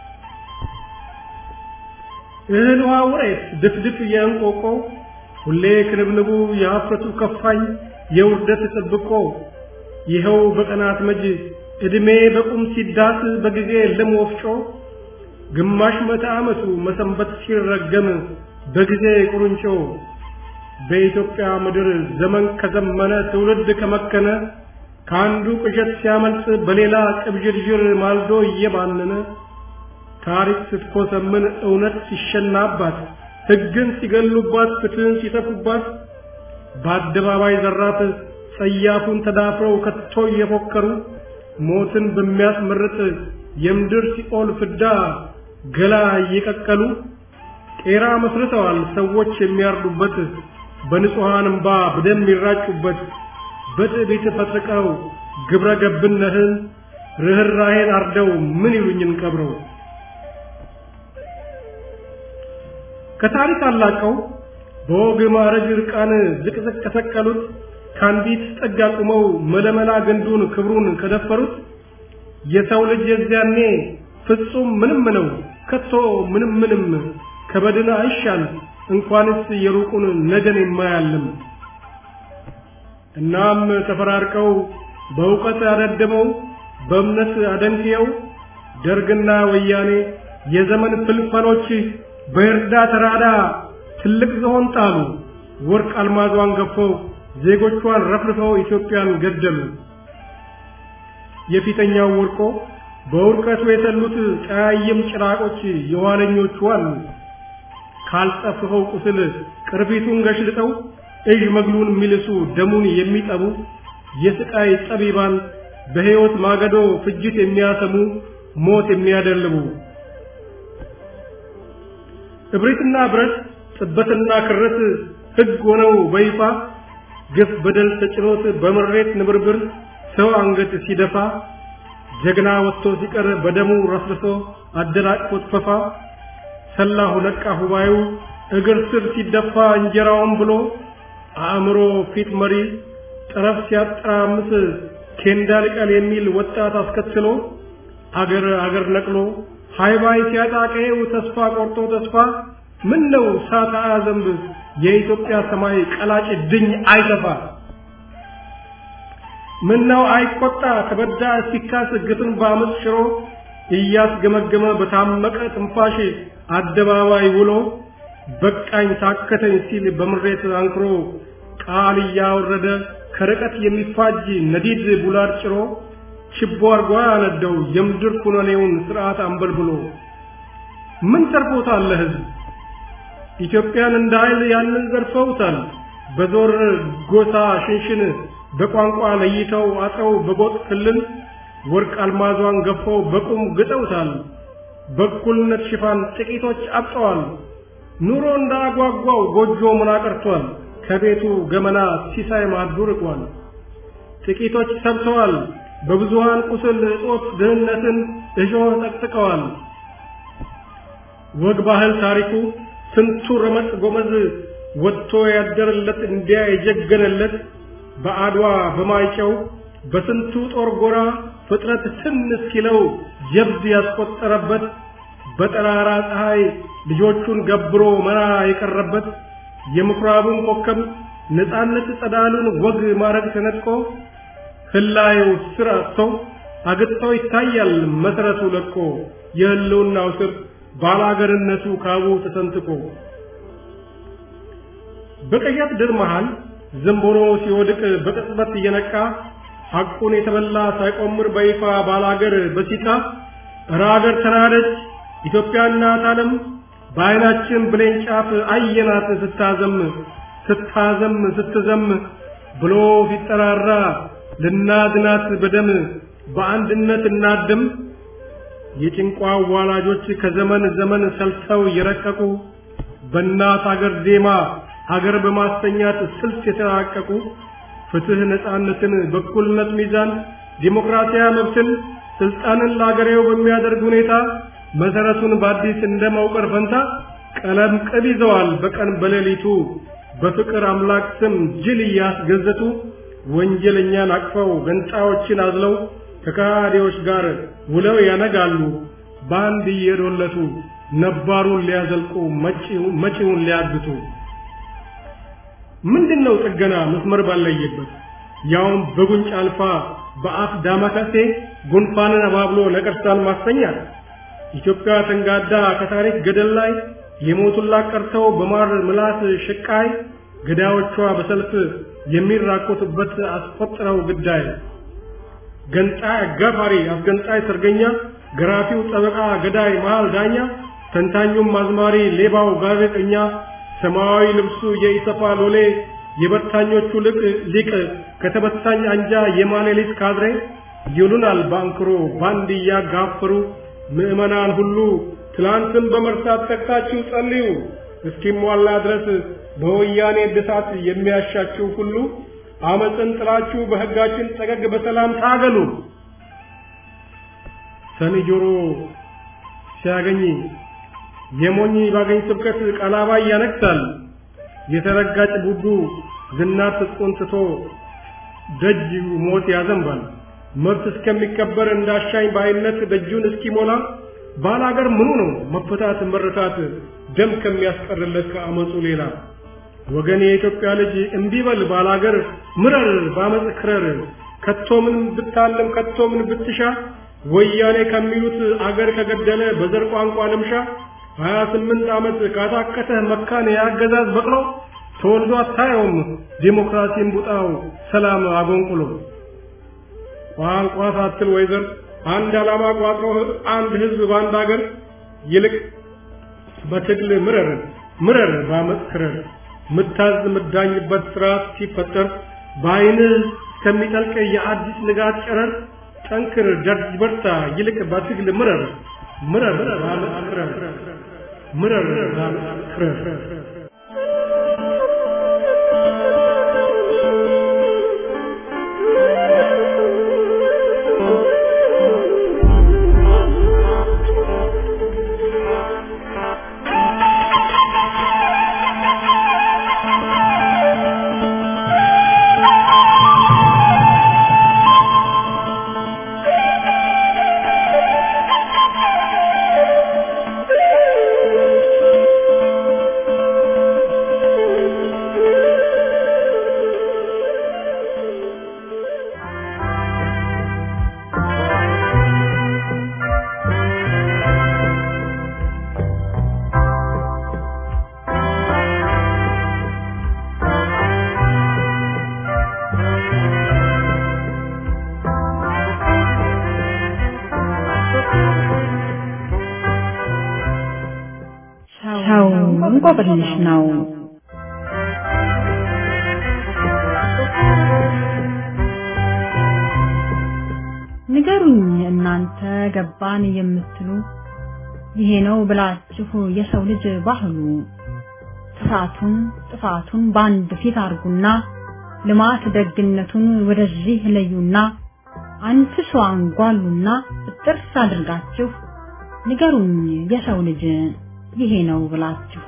እህል ውሃ ውሬት ድፍድፍ የእንቆቆ ሁሌ ክንብንቡ የሀፍረቱ ከፋኝ የውርደት ጥብቆ ይኸው በቀናት መጅ ዕድሜ በቁም ሲዳስ በጊዜ ልም ወፍጮ ግማሽ መቶ ዓመቱ መሰንበት ሲረገም በጊዜ ቁርንጮ በኢትዮጵያ ምድር ዘመን ከዘመነ ትውልድ ከመከነ ከአንዱ ቅዠት ሲያመልጥ በሌላ ቅብዥርዥር ማልዶ እየባነነ ታሪክ ስትኮሰምን እውነት ሲሸናባት ሕግን ሲገሉባት ፍትህን ሲተፉባት በአደባባይ ዘራት ጸያፉን ተዳፍረው ከቶ እየፎከሩ ሞትን በሚያስመርጥ የምድር ሲኦል ፍዳ ገላ እየቀቀሉ ቄራ መስርተዋል ሰዎች የሚያርዱበት በንጹሐን እምባ በደም የሚራጩበት በትዕቢት ፈጥርቀው ግብረ ገብነትን ርኅራኄን አርደው ምን ይሉኝን ቀብረው ከታሪክ አላቀው በወግ ማዕረግ ርቃን ዝቅዝቅ ከሰቀሉት ከአንዲት ጥግ አቁመው መለመላ ግንዱን ክብሩን ከደፈሩት የሰው ልጅ የዚያኔ ፍጹም ምንም ነው ከቶ ምንም ምንም ከበድን አይሻል እንኳንስ የሩቁን ነገን የማያልም እናም ተፈራርቀው በእውቀት አደድመው በእምነት አደንቅየው ደርግና ወያኔ የዘመን ፍልፈሎች በእርዳ ተራዳ ትልቅ ዝሆን ጣሉ ወርቅ አልማዟን ገፈው ዜጎቿን ረፍርፈው ኢትዮጵያን ገደሉ የፊተኛው ወርቆ በውርቀቱ የተሉት ቀያይም ጭራቆች የኋለኞቹ አሉ ካልጠፍኸው ቁስል ቅርፊቱን ገሽልጠው እዥ መግሉን የሚልሱ ደሙን የሚጠቡ የስቃይ ጠቢባን በሕይወት ማገዶ ፍጅት የሚያሰሙ ሞት የሚያደልቡ እብሪትና ብረት ጥበትና ክረት ሕግ ሆነው በይፋ ግፍ በደል ተጭኖት በምሬት ንብርብር ሰው አንገት ሲደፋ ጀግና ወጥቶ ሲቀር በደሙ ረፍርሶ አደናቅፎት ፈፋ ሰላሁ ነቃ ሁባዩ እግር ስር ሲደፋ እንጀራውን ብሎ አእምሮ ፊት መሪ ጠረፍ ሲያጠራምስ ኬንዳ ልቀል የሚል ወጣት አስከትሎ አገር አገር ነቅሎ ሃይባይ ሲያጣቀው ተስፋ ቆርጦ ተስፋ ምን ነው ሳታ ዘንብ የኢትዮጵያ ሰማይ ቀላጭ ድኝ አይተፋ ምን ነው አይቆጣ ተበዳ ሲካስ ግፍን በአመፅ ሽሮ እያስገመገመ በታመቀ ትንፋሽ አደባባይ ውሎ በቃኝ ታከተኝ ሲል በምሬት አንክሮ ቃል እያወረደ ከርቀት የሚፋጅ ነዲድ ቡላድ ጭሮ ችቦ አርጓ ያነደው የምድር ኩነኔውን ስርዓት አንበልብሎ ምን ተርፎታል ለህዝብ ኢትዮጵያን እንደ ኃይል ያንን ዘርፈውታል በዞር ጎሳ ሽንሽን በቋንቋ ለይተው አጥረው በጎጥ ክልል ወርቅ አልማዟን ገፈው በቁም ግጠውታል በእኩልነት ሽፋን ጥቂቶች አብጠዋል ኑሮ እንዳጓጓው ጎጆ ምን አቀርቷል ከቤቱ ገመና ሲሳይ ማዱ ርቋል ጥቂቶች ሰብተዋል በብዙሃን ቁስል እጦት ድህነትን እሾህ ጠቅጥቀዋል ወግ ባህል ታሪኩ ስንቱ ረመጥ ጎመዝ ወጥቶ ያደረለት እንዲያ የጀገነለት በአድዋ በማይጨው በስንቱ ጦር ጎራ ፍጥረት ትን እስኪለው ጀብድ ያስቆጠረበት በጠራራ ፀሐይ ልጆቹን ገብሮ መራ የቀረበት የምኩራቡን ኮከብ ነፃነት ጸዳሉን ወግ ማረግ ተነጥቆ ህላየው ስር አጥቶ አግጥቶ ይታያል መሰረቱ ለቆ የህልውናው ስር ባላገርነቱ ካቡ ተሰንጥቆ በቀያት ድር መሃል ዘንቦሮ ሲወድቅ በቅጽበት እየነቃ ሐቁን የተበላ ሳይቆምር በይፋ ባላገር በሲቃ እረ አገር ተናደች ኢትዮጵያ እናት ዓለም በዓይናችን ብሌን ጫፍ አየናት ስታዘም ስታዘም ስትዘም ብሎ ሲጠራራ ልናድናት በደም በአንድነት እናድም። የጭንቋ ዋላጆች ከዘመን ዘመን ሰልተው የረቀቁ በእናት አገር ዜማ ሀገር በማስተኛት ስልት የተራቀቁ ፍትህ፣ ነፃነትን፣ በኩልነት ሚዛን፣ ዲሞክራሲያዊ መብትን፣ ስልጣንን ለአገሬው በሚያደርግ ሁኔታ መሰረቱን በአዲስ እንደማውቀር ፈንታ ቀለም ቅብ ይዘዋል በቀን በሌሊቱ በፍቅር አምላክ ስም ጅል እያስገዘቱ ወንጀለኛን አቅፈው ገንጣዮችን አዝለው ከካዲዎች ጋር ውለው ያነጋሉ በአንድ እየዶለቱ ነባሩን ሊያዘልቁ መጪውን ሊያግቱ። ምንድነው ጥገና መስመር ባለየበት ያውም በጉንጭ አልፋ በአፍ ዳማከሴ ጉንፋንን አባብሎ ነቀርሳን ማስተኛት ኢትዮጵያ ተንጋዳ ከታሪክ ገደል ላይ የሞቱላት ቀርተው በማር ምላስ ሽቃይ ገዳዮቿ በሰልፍ የሚራቆቱበት አስቆጥረው ግዳይ ገንጣይ አጋፋሪ አስገንጣይ ሰርገኛ ገራፊው ጠበቃ ገዳይ መሃል ዳኛ ተንታኙም አዝማሪ ሌባው ጋዜጠኛ ሰማያዊ ልብሱ የኢሰፓ ሎሌ የበታኞቹ ልቅ ሊቅ ከተበታኝ አንጃ የማሌሊት ካድሬ ይሉናል ባንክሮ ባንድ እያጋፈሩ ምዕመናን ሁሉ ትላንትን በመርሳት ተግታችሁ ጸልዩ እስኪሟላ ድረስ በወያኔ ድሳት የሚያሻችሁ ሁሉ አመፅን ጥላችሁ በሕጋችን ጠገግ በሰላም ታገሉ። ሰኒ ጆሮ ሲያገኝ የሞኝ ባገኝ ስብከት ቀላባይ ያነግሳል። የተረጋጭ ቡቡ ዝናር ትጥቁን ትቶ ደጅ ሞት ያዘንባል። መብት እስከሚከበር እንዳሻኝ ባይነት ደጁን እስኪሞላ ባላገር ምኑ ነው መፈታት መረታት ደም ከሚያስቀርለት ከአመፁ ሌላ ወገን የኢትዮጵያ ልጅ እምቢበል ባላገር ምረር ባመፅ ክረር ከቶ ምን ብታለም ከቶ ምን ብትሻ ወያኔ ከሚሉት አገር ከገደለ በዘር ቋንቋ ልምሻ ሀያ ስምንት ዓመት ካታከተ መካን የአገዛዝ በቅሎ ተወልዶ አታየውም ዲሞክራሲን ቡጣው ሰላም አጎንቁሎ ቋንቋ ሳትል ወይዘር አንድ ዓላማ ቋጥሮ አንድ ህዝብ በአንድ አገር ይልቅ በትግል ምረር ምረር ባመፅ ክረር ምታዝ ምዳኝበት ስርዓት ሲፈጠር በአይንህ እስከሚጠልቅ የአዲስ ንጋት ጨረር ጠንክር ደርጅ በርታ ይልቅ በትግል ምረር ምረር ባመፅ ክረር ምረር ባመፅ ክረር ሰው እንቆቅልሽ ነው። ንገሩኝ እናንተ ገባን የምትሉ ይሄ ነው ብላችሁ የሰው ልጅ ባህሉ ጥፋቱን ጥፋቱን በአንድ ፊት አርጉና ልማት ደግነቱን ወደዚህ ለዩና አንፍሶ አንጓሉና ጥርስ አድርጋችሁ ንገሩኝ የሰው ልጅ ይሄ ነው ብላችሁ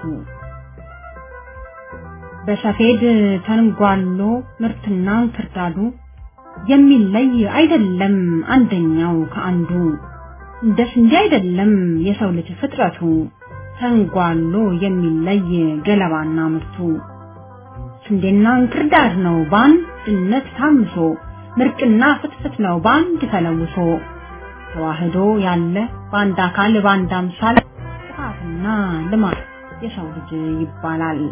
በሰፌድ ተንጓሎ ምርትና እንክርዳዱ የሚለይ አይደለም አንደኛው ከአንዱ እንደ ስንዴ አይደለም የሰው ልጅ ፍጥረቱ ተንጓሎ የሚለይ ገለባና ምርቱ ስንዴና እንክርዳድ ነው በአንድነት ታምሶ ምርቅና ፍትፍት ነው በአንድ ተለውሶ ተዋህዶ ያለ በአንድ አካል በአንድ አምሳል ጥፋትና ልማት የሰው ልጅ ይባላል።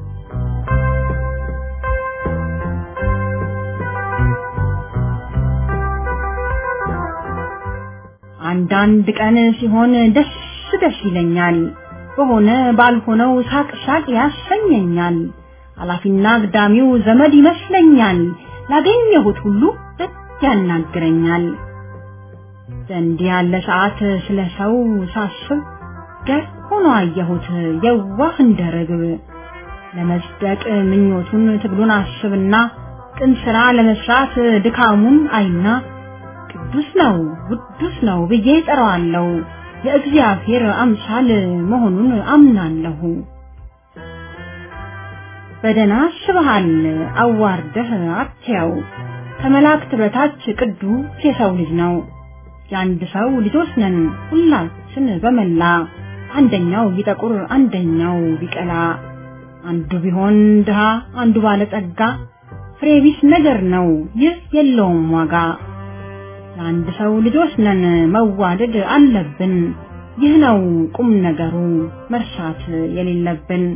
አንዳንድ ቀን ሲሆን ደስ ደስ ይለኛል፣ በሆነ ባልሆነው ሳቅ ሳቅ ያሰኘኛል። አላፊና አግዳሚው ዘመድ ይመስለኛል፣ ላገኘሁት ሁሉ ደስ ያናግረኛል። በእንዲህ ያለ ሰዓት ስለ ሰው ሳስብ ገር ሆኖ አየሁት የዋህ እንደ ርግብ ለመጽደቅ ምኞቱን ትግሉን አስብና ቅን ስራ ለመስራት ድካሙን አይና ቅዱስ ነው ውዱስ ነው ብዬ ጠራዋለሁ። የእግዚአብሔር አምሳል መሆኑን አምናለሁ። በደና አስበሃል አዋርደህ አትያው ከመላእክት በታች ቅዱስ የሰው ልጅ ነው። የአንድ ሰው ልጆች ነን ሁላችን በመላ አንደኛው ቢጠቁር አንደኛው ቢቀላ አንዱ ቢሆን ድሃ አንዱ ባለጸጋ ፍሬ ቢስ ነገር ነው ይህ የለውም ዋጋ። የአንድ ሰው ልጆች ነን መዋደድ አለብን። ይህ ነው ቁም ነገሩ መርሳት የሌለብን።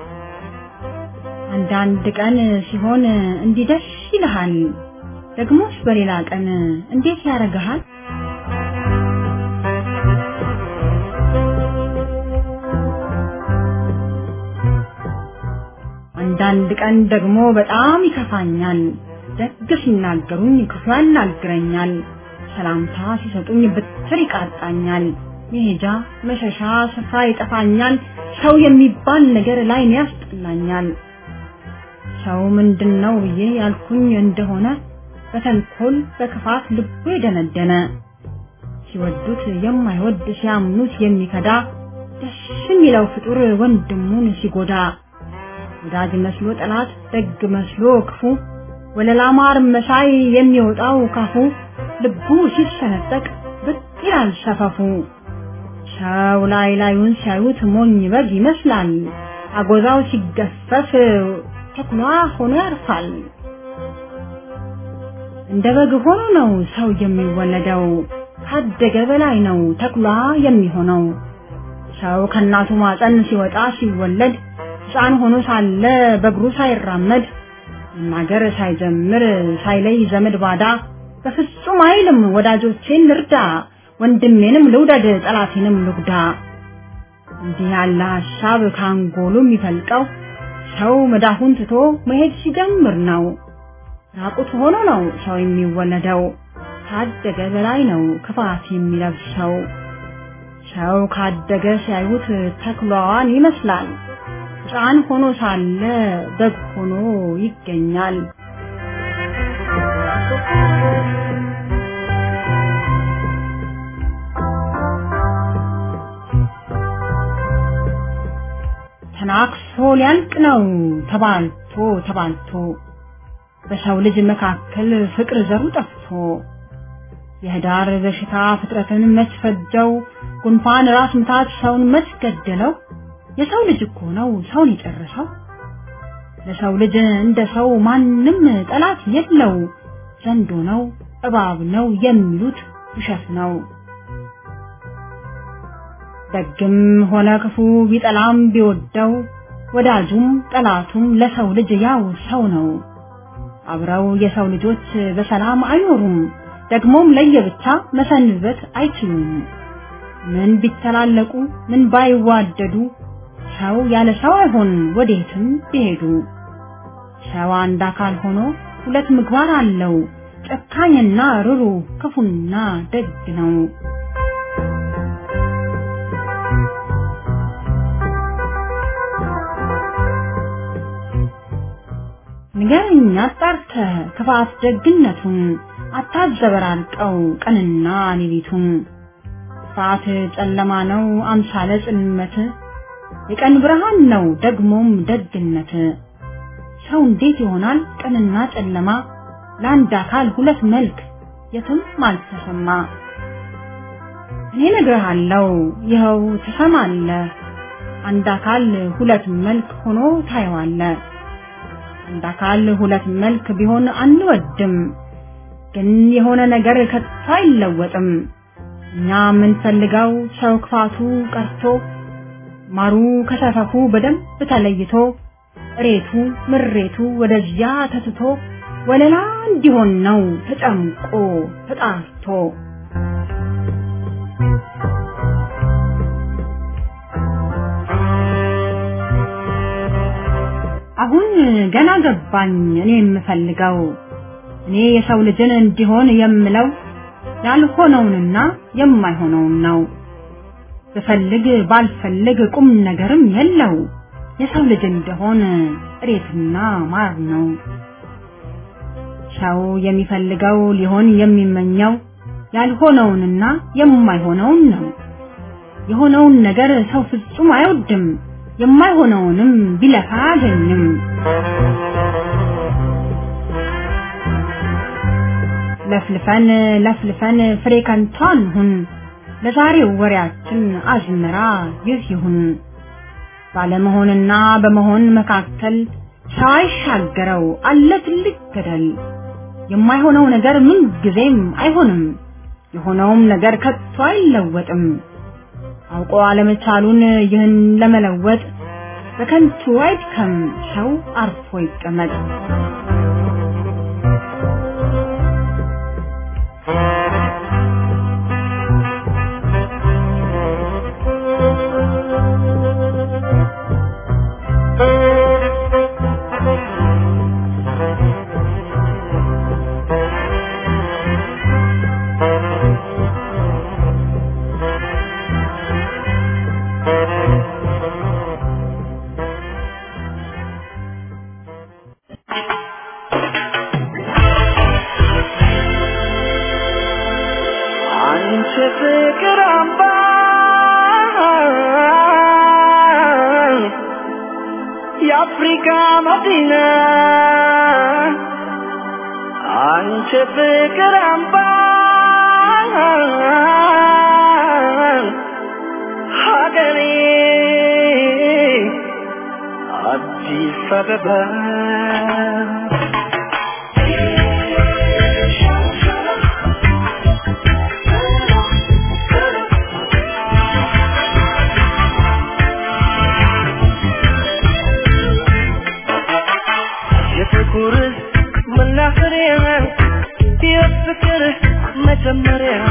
አንዳንድ ቀን ሲሆን እንዲህ ደስ ይልሃል፣ ደግሞስ በሌላ ቀን እንዴት ያደርግሃል? አንዳንድ ቀን ደግሞ በጣም ይከፋኛል። ደግ ሲናገሩኝ ክፉ ያናግረኛል። ሰላምታ ሲሰጡኝ ብትር ይቃጣኛል። መሄጃ መሸሻ ስፍራ ይጠፋኛል። ሰው የሚባል ነገር ላይ ያስጠላኛል። ሰው ምንድን ነው ብዬ ያልኩኝ እንደሆነ በተንኮል በክፋት ልቡ የደነደነ ሲወዱት የማይወድ ሲያምኑት የሚከዳ ደስ የሚለው ፍጡር ወንድሙን ሲጎዳ ወዳጅ መስሎ ጠላት ደግ መስሎ ክፉ ወለላ ማር መሳይ የሚወጣው ካፉ ልቡ ሲሰነጠቅ ብቅ ይላል ሰፈፉ። ሰው ላይ ላዩን ሲያዩት ሞኝ በግ ይመስላል። አጎዛው ሲገፈፍ ተኩላ ሆኖ ያርፋል። እንደ በግ ሆኖ ነው ሰው የሚወለደው። ካደገ በላይ ነው ተኩላ የሚሆነው። ሰው ከእናቱ ማፀን ሲወጣ ሲወለድ ሕፃን ሆኖ ሳለ በእግሩ ሳይራመድ መናገር ሳይጀምር ሳይለይ ዘመድ ባዳ በፍጹም አይልም ወዳጆቼን ልርዳ፣ ወንድሜንም ልውደድ፣ ጠላቴንም ልጉዳ። እንዲህ ያለ ሀሳብ ካንጎሉ የሚፈልቀው ሰው መዳፉን ትቶ መሄድ ሲጀምር ነው። ራቁት ሆኖ ነው ሰው የሚወለደው። ካደገ በላይ ነው ክፋት የሚለብሰው። ሰው ካደገ ሲያዩት ተኩላዋን ይመስላል። ሕፃን ሆኖ ሳለ በግ ሆኖ ይገኛል። ተናክሶ ሊያልቅ ነው ተባልቶ ተባልቶ በሰው ልጅ መካከል ፍቅር ዘሩ ጠፍቶ የህዳር በሽታ ፍጥረትን መች ፈጀው ጉንፋን ራስ ምታት ሰውን መች ገደለው የሰው ልጅ እኮ ነው ሰውን የጨረሰው ለሰው ልጅ እንደ ሰው ማንም ጠላት የለው ዘንዶ ነው እባብ ነው የሚሉት ውሸት ነው ደግም ሆነ ክፉ ቢጠላም ቢወደው ወዳጁም ጠላቱም ለሰው ልጅ ያው ሰው ነው አብረው የሰው ልጆች በሰላም አይኖሩም ደግሞም ለየብቻ መሰንበት አይችሉም ምን ቢተላለቁ ምን ባይዋደዱ ሰው ያለ ሰው አይሆን ወዴትም ቢሄዱ ሰው አንድ አካል ሆኖ ሁለት ምግባር አለው ጨካኝና ርሩ ክፉና ደግ ነው ንገረኝ አጣርተህ ክፋት ደግነቱን አታዘበራርቀው ቀንና ሌሊቱን ክፋት ጨለማ ነው አምሳለ ጽልመት የቀን ብርሃን ነው ደግሞም ደግነት ሰው እንዴት ይሆናል ቀንና ጨለማ ለአንድ አካል ሁለት መልክ የትም አልተሰማ እኔ ነግርሃለሁ ይኸው ትሰማለህ አንድ አካል ሁለት መልክ ሆኖ ታየዋለህ አንድ አካል ሁለት መልክ ቢሆን አንወድም ግን የሆነ ነገር ከቶ አይለወጥም እኛ የምንፈልገው ሰው ክፋቱ ቀርቶ ማሩ ከሰፈፉ በደንብ ተለይቶ እሬቱ ምሬቱ ወደዚያ ተትቶ ወለላ እንዲሆን ነው ተጨምቆ ተጣርቶ አሁን ገና ገባኝ እኔ የምፈልገው እኔ የሰው ልጅን እንዲሆን የምለው ያልሆነውንና የማይሆነውን ነው። ብፈልግ ባልፈልግ ቁም ነገርም የለው የሰው ልጅ እንደሆን እሬትና ማር ነው። ሰው የሚፈልገው ሊሆን የሚመኘው ያልሆነውንና የማይሆነውን ነው። የሆነውን ነገር ሰው ፍጹም አይወድም፣ የማይሆነውንም ቢለፋ አያገኝም። ለፍልፈን ለፍልፈን ፍሬ ከንቱ አንሁን፣ ለዛሬው ወሬያችን አዝመራ ይህ ይሁን። ባለመሆንና በመሆን መካከል ሰው አይሻገረው አለ ትልቅ ገደል። የማይሆነው ነገር ምን ጊዜም አይሆንም፣ የሆነውም ነገር ከቶ አይለወጥም። አውቆ አለመቻሉን ይህን ለመለወጥ በከንቱ አይድከም፣ ሰው አርፎ ይቀመጥ። አንቺ ፍቅር አምባ የአፍሪካ መዲና አንቺ ፍቅር አምባ ሀገሬ አዲስ አበባ የፍቅር መናኸሪያ የፍቅር መጀመሪያ